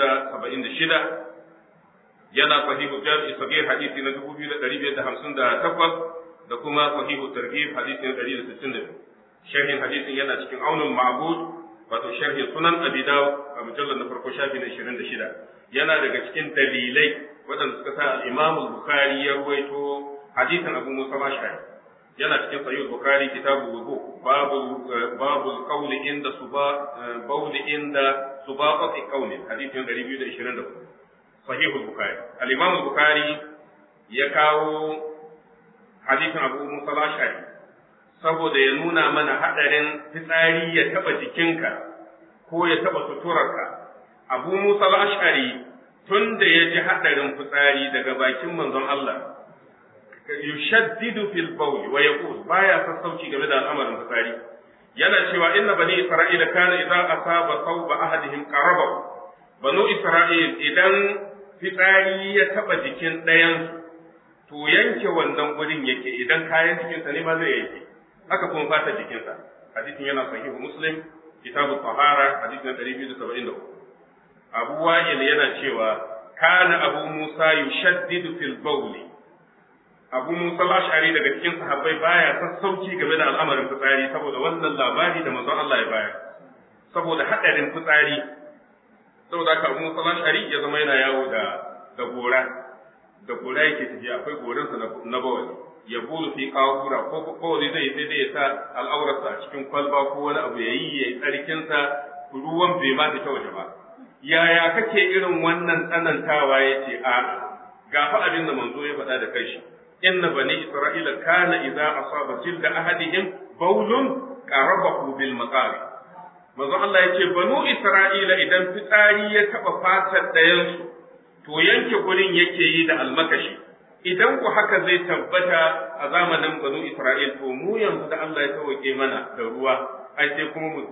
276 yana sahihu jami'i sagir hadisi na 2558 da kuma sahihu targhib hadisi na 162 sharhin hadisin yana cikin aunul ma'bud wato sharhin sunan abi dawud a mujallal na farko shafi na 26 yana daga cikin dalilai waɗanda suka sa al-imam al-bukhari ya ruwaito hadisin abu musa ashari yana cikin sahih bukhari kitabu wudu babu babu qawl inda suba bawl inda subaqati qawlin hadisin 224 sahih bukhari al-imam bukhari ya kawo hadisin abu musa ashari saboda ya nuna mana hadarin fitsari ya taba jikinka ko ya taba suturarka abu musa ashari tun da ya ji hadarin fitsari daga bakin manzon Allah yushaddidu fil bawl wa yaqul baya sassauci game da al'amarin fitsari yana cewa inna bani isra'ila kana idza asaba thawba ahadihim qaraba banu isra'il idan fitsari ya taba jikin ɗayan to yanke wannan gurin yake idan kayan jikinsa ne ma zai yanke haka kuma fata jikinsa hadisin yana sahihu muslim kitabu tahara hadisin 273 abu wa'il yana cewa kana abu musa yushaddidu fil bawli abu musa ashari daga cikin sahabbai baya sassauci game da al'amarin fitsari saboda wannan labari da manzon Allah ya bayar saboda hadarin fitsari saboda haka abu musa ashari ya zama yana yawo da da gora da gora yake tafiya akwai gorinsa na bawali ya bulu fi kawura ko bawali zai sai dai ya sa al'aurarsa a cikin kwalba ko wani abu ya yi ya yi tsarkinsa ruwan bai ma ta waje ba yaya kake irin wannan tsanantawa ya ce a ga fa abin da manzo ya faɗa da kai shi inna bani isra'ila kana idza asaba jilda ahadihim bawlun qarabahu bil maqari manzo Allah ya ce banu isra'ila idan fitsari ya taba fatar dayan su to yanke gurin yake yi da almakashi idan ku haka zai tabbata a zamanin banu isra'il to mu yanzu da Allah ya tawake mana da ruwa ai sai kuma mu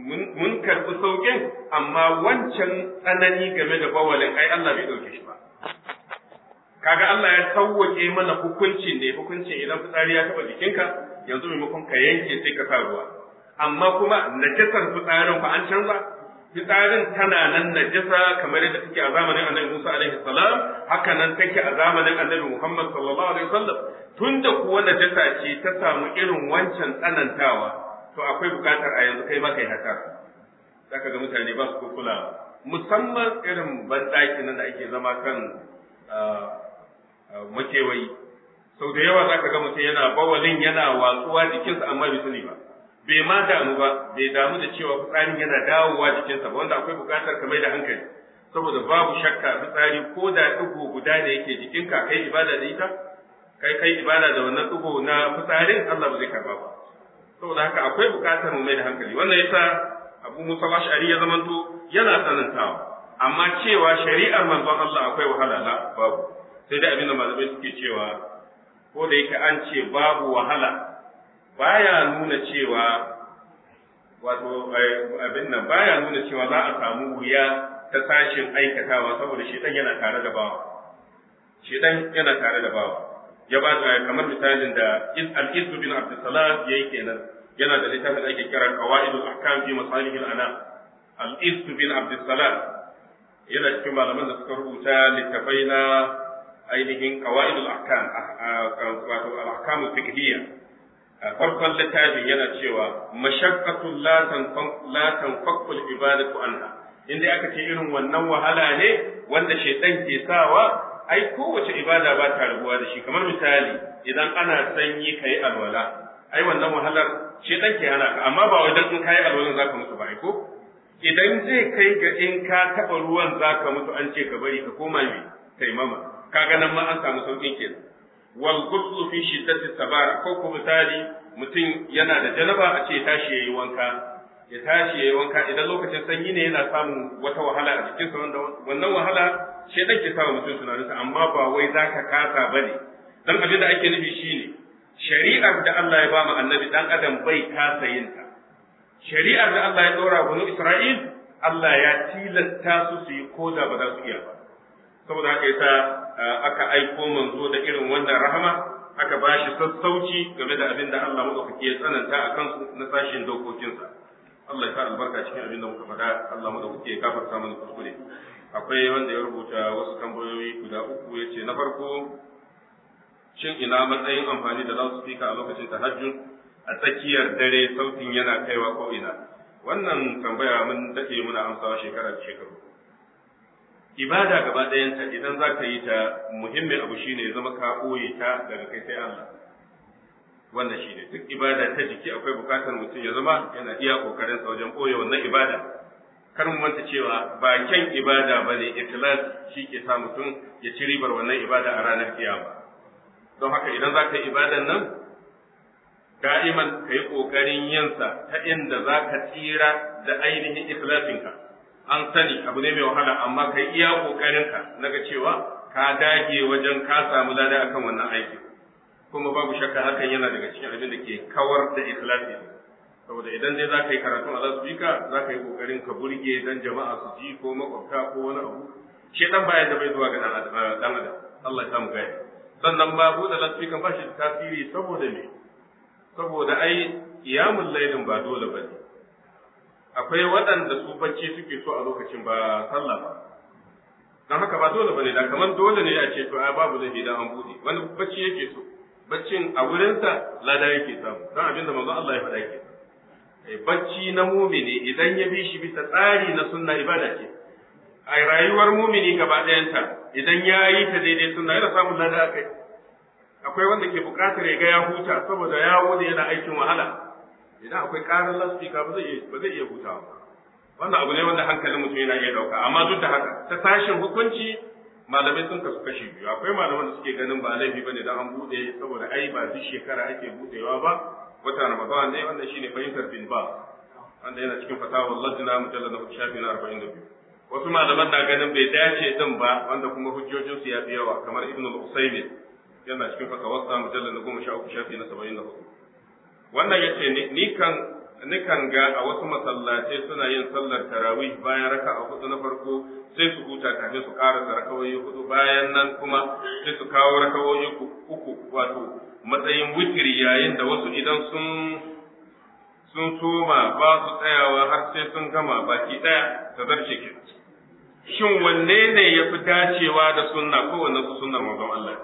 mun karɓi sauƙin amma wancan tsanani game da bawalin ai Allah bai ɗauke shi ba kaga Allah ya sauwaƙe mana hukuncin ne hukuncin idan fitsari ya taɓa jikinka yanzu maimakon ka yanke sai ka sa ruwa amma kuma najasar fitsarin fa an canza fitsarin tana nan najasa kamar yadda take a zamanin annabi Musa alaihi salam haka nan take a zamanin annabi Muhammad sallallahu alaihi wasallam tunda kuwa najasa ce ta samu irin wancan tsanantawa to akwai bukatar a yanzu kai ma kai haka zaka ga mutane ba su kula musamman irin banɗaki nan da ake zama kan makewayi sau da yawa zaka ga mutum yana bawalin yana watsuwa jikinsa amma bai sani ba bai ma damu ba bai damu da cewa fitsarin yana dawowa jikinsa ba wanda akwai bukatar ka mai da hankali saboda babu shakka fitsari ko da ɗigo guda da yake jikinka kai ibada da ita kai kai ibada da wannan ɗigo na fitsarin Allah ba zai karba ba saboda haka akwai bukatar mu mai da hankali wannan yasa Abu Musa Ash'ari ya zamanto yana tsanantawa amma cewa shari'ar manzon Allah akwai wahala la babu sai dai abinda malamai suke cewa ko da yake an ce babu wahala baya nuna cewa wato abin nan baya nuna cewa za a samu wuya ta sashin aikatawa saboda shedan yana tare da bawa shedan yana tare da bawa ya ba kamar misalin da al-izz bin abdussalam yayi kenan yana da littafin da ake kira qawaidul ahkam fi masalihil anam al-izz bin abdussalam yana cikin malaman da suka rubuta littafai na ainihin qawaidul ahkam wato al-ahkam fiqhiyya farkon littafin yana cewa mashaqqatul la tanfaq la tanfaqu al-ibadatu anha inda aka ce irin wannan wahala ne wanda shaytan ke sawa ai kowace ibada ba ta rabuwa da shi kamar misali idan ana sanyi kai alwala ai wannan wahalar shaytan ke hana ka amma ba wajen in kai alwalan zaka mutu ba ai ko idan zai kai ga in ka taba ruwan zaka mutu an ce ka bari ka koma mai taimama kaga nan ma an samu saukin kenan wal ghuslu fi shiddati sabara ko ko misali mutum yana da janaba a ce tashi yayi wanka ya tashi yayi wanka idan lokacin sanyi ne yana samun wata wahala a cikin sa wanda wannan wahala shedan ke sawa mutum tunaninsa amma ba wai zaka kasa bane dan abin da ake nufi shine shari'ar da Allah ya ba mu annabi dan adam bai kasa yin ta shari'ar da Allah ya dora wa Isra'il Allah ya tilasta su su yi koda ba za su iya ba saboda haka yasa aka aiko manzo da irin wannan rahama aka ba shi sassauci game da abin da Allah madaukaki ya tsananta a kansu na sashin dokokinsa Allah ya sa albarka cikin abin da muka faɗa Allah madaukaki ya gafarta mana kuskure akwai wanda ya rubuta wasu tambayoyi guda uku ya ce na farko shin ina matsayin amfani da loudspeaker a lokacin tahajjud a tsakiyar dare sautin yana kaiwa ko ina wannan tambaya mun dade muna amsawa shekara da shekaru ibada gaba ɗayanta idan za ka yi ta muhimmin abu shine ya zama ka ɓoye ta daga kai sai Allah wannan shine duk ibada ta jiki akwai bukatar mutum ya zama yana iya kokarin sa wajen ɓoye wannan ibada kar mu manta cewa ba kyan ibada bane ikhlas shi ke sa mutum ya ci ribar wannan ibada a ranar kiyama don haka idan za ka yi ibadan nan da'iman ka yi ƙoƙarin yinsa ta inda za ka tsira da ainihin ikhlasinka an sani abu ne mai wahala amma ka yi iya ƙoƙarinka na ga cewa ka dage wajen ka samu lada akan wannan aikin kuma babu shakka hakan yana daga cikin abin da ke kawar da ikhlasi saboda idan dai za ka yi karatun a lasbika za ka yi ƙoƙarin ka burge dan jama'a su ji ko makwabta ko wani abu shi dan bayan da bai zuwa ga dan adam Allah ya samu gaya sannan ba buɗe lasbikan ba shi da tasiri saboda me saboda ai iyamun lailin ba dole ba ne akwai waɗanda su bacci suke so a lokacin ba sallah ba don haka ba dole ba ne da kamar dole ne a ce to a babu zai da an buɗe wani bacci yake so baccin a wurinsa lada yake samu don abinda manzo Allah ya faɗa ke bacci na mumini idan ya bi shi bisa tsari na sunna ibada ce a rayuwar mumini gaba ɗayanta idan ya yi ta daidai sunna yana samun lada a kai akwai wanda ke buƙatar ya ga ya huta saboda ya wuce yana aikin wahala idan akwai ƙarar lasfika ba zai ba zai iya hutawa wannan abu ne wanda hankalin mutum yana iya ɗauka amma duk da haka ta tashin hukunci malamai sun kasu kashi biyu akwai malaman da suke ganin ba laifi bane da an buɗe saboda ai ba duk shekara ake buɗewa ba wata ramadan ne wannan shine fahimtar bin ba wanda yana cikin fatawa lajna mujallad na shafi na 42 wasu malaman na ganin bai dace din ba wanda kuma hujjojinsu ya fi yawa kamar ibnu al-usaymin yana cikin fatawarsa mujallar na goma sha uku shafi na saba'in da hudu wannan ya ce ni kan nikan ga a wasu masallatai suna yin sallar tarawih bayan raka'a hudu na farko sai su huta kafin su karasa rakawoyi hudu bayan nan kuma sai su kawo rakawoyi uku wato matsayin witiri yayin da wasu idan sun sun soma ba su tsayawa har sai sun gama baki daya ta zarce ke shin wanne ne ya fi dacewa da sunna ko wanne su sunnar manzon Allah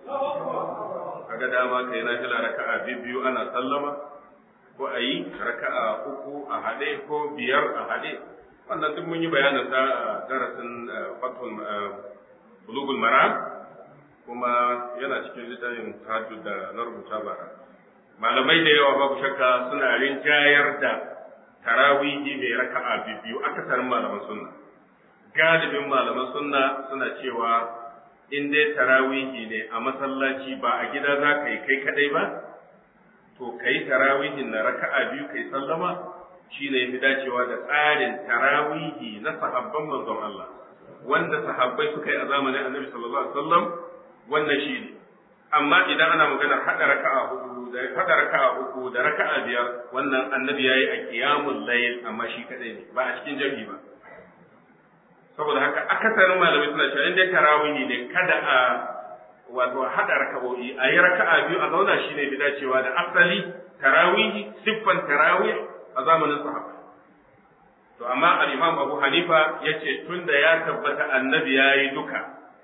kaga dama kai na fila raka'a biyu ana sallama ko a yi raka'a uku a haɗe ko biyar a haɗe wannan duk mun yi bayanin sa a darasin fatul bulugul maram kuma yana cikin littafin tahajjud da na rubuta bara malamai da yawa babu shakka suna rinjayar da tarawihi mai raka'a biyu akasarin malaman sunna galibin malaman sunna suna cewa in dai tarawihi ne a masallaci ba a gida za ka yi kai kadai ba to ka yi tarawihin na raka'a biyu kai sallama shi ne fi dacewa da tsarin tarawihi na sahabban manzon Allah wanda sahabbai suka yi a zamanin annabi sallallahu alaihi wasallam wannan shi ne amma idan ana maganar hada raka'a hudu da hada raka'a uku da raka'a biyar wannan annabi yayi a qiyamul layl amma shi kadai ne ba a cikin jami'i ba saboda haka akasarin malamai suna cewa in dai tarawihi ne kada a wato haɗa raka'o'i a yi raka'a biyu a zauna shine bi dacewa da asali tarawihi siffan tarawih a zamanin sahaba to amma al-imam Abu Hanifa yace tunda ya tabbata annabi yayi duka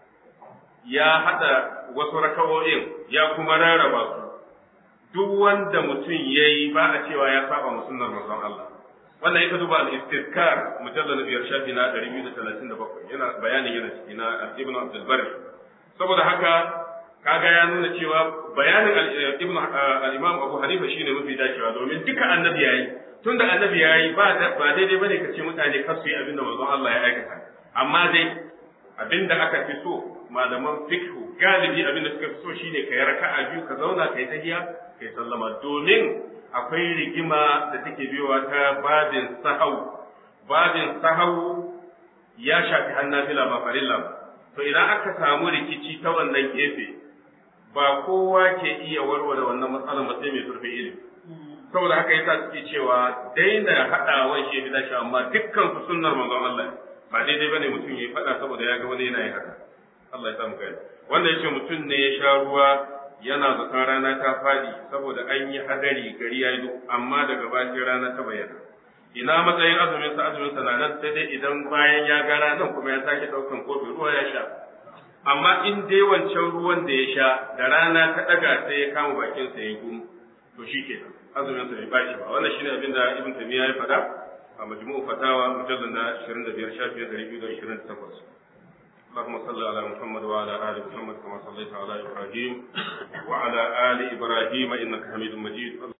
ya haɗa wasu raka'o'in ya kuma rarraba su duk wanda mutum yayi ba a cewa ya saba wa sunnar manzon Allah wannan ita duba al-istizkar mujallal na biyar shafi na 237 yana bayanin yana ciki na Ibn Abdul Barri saboda haka kaga ya nuna cewa bayanin ibn al-imam Abu Hanifa shine mafi dacewa domin duka annabi yayi tunda annabi yayi ba ba daidai bane ka ce mutane kar su yi abin da manzon Allah ya aikata amma dai abin da aka fi so malaman fiqh galibi abin da suka fi so shine ka yi raka'a biyu ka zauna kai tahiya kai sallama domin akwai rigima da take biyowa ta babin sahau babin sahau ya shafi hannafila ba farilla ba to idan aka samu rikici ta wannan gefe ba kowa ke iya warware wannan matsalar ba sai mai zurfin ilimi saboda haka yasa suke cewa daina haɗawan shi da shi amma dukkan su sunnar manzon Allah ba daidai bane mutum yayi faɗa saboda ya ga wani yana yin haka Allah ya samu kai wanda yace mutum ne ya sha ruwa yana zaton rana ta fadi saboda an yi hadari gari ya yi amma daga bayan rana ta bayyana ina matsayin azumin sa azumin sa na nan sai dai idan bayan ya ga ranar kuma ya sake daukan kofi ruwa ya sha amma in dai wancan ruwan da ya sha da rana ta daga sai ya kama bakin sa ya gum to shikenan azumin sa bai bashi ba wannan shine abin da ibn tamiya ya faɗa a majmu'u fatawa mujallal na 25 shafin 228 اللهم صل على محمد وعلى ال محمد كما صليت على ابراهيم وعلى ال ابراهيم انك حميد مجيد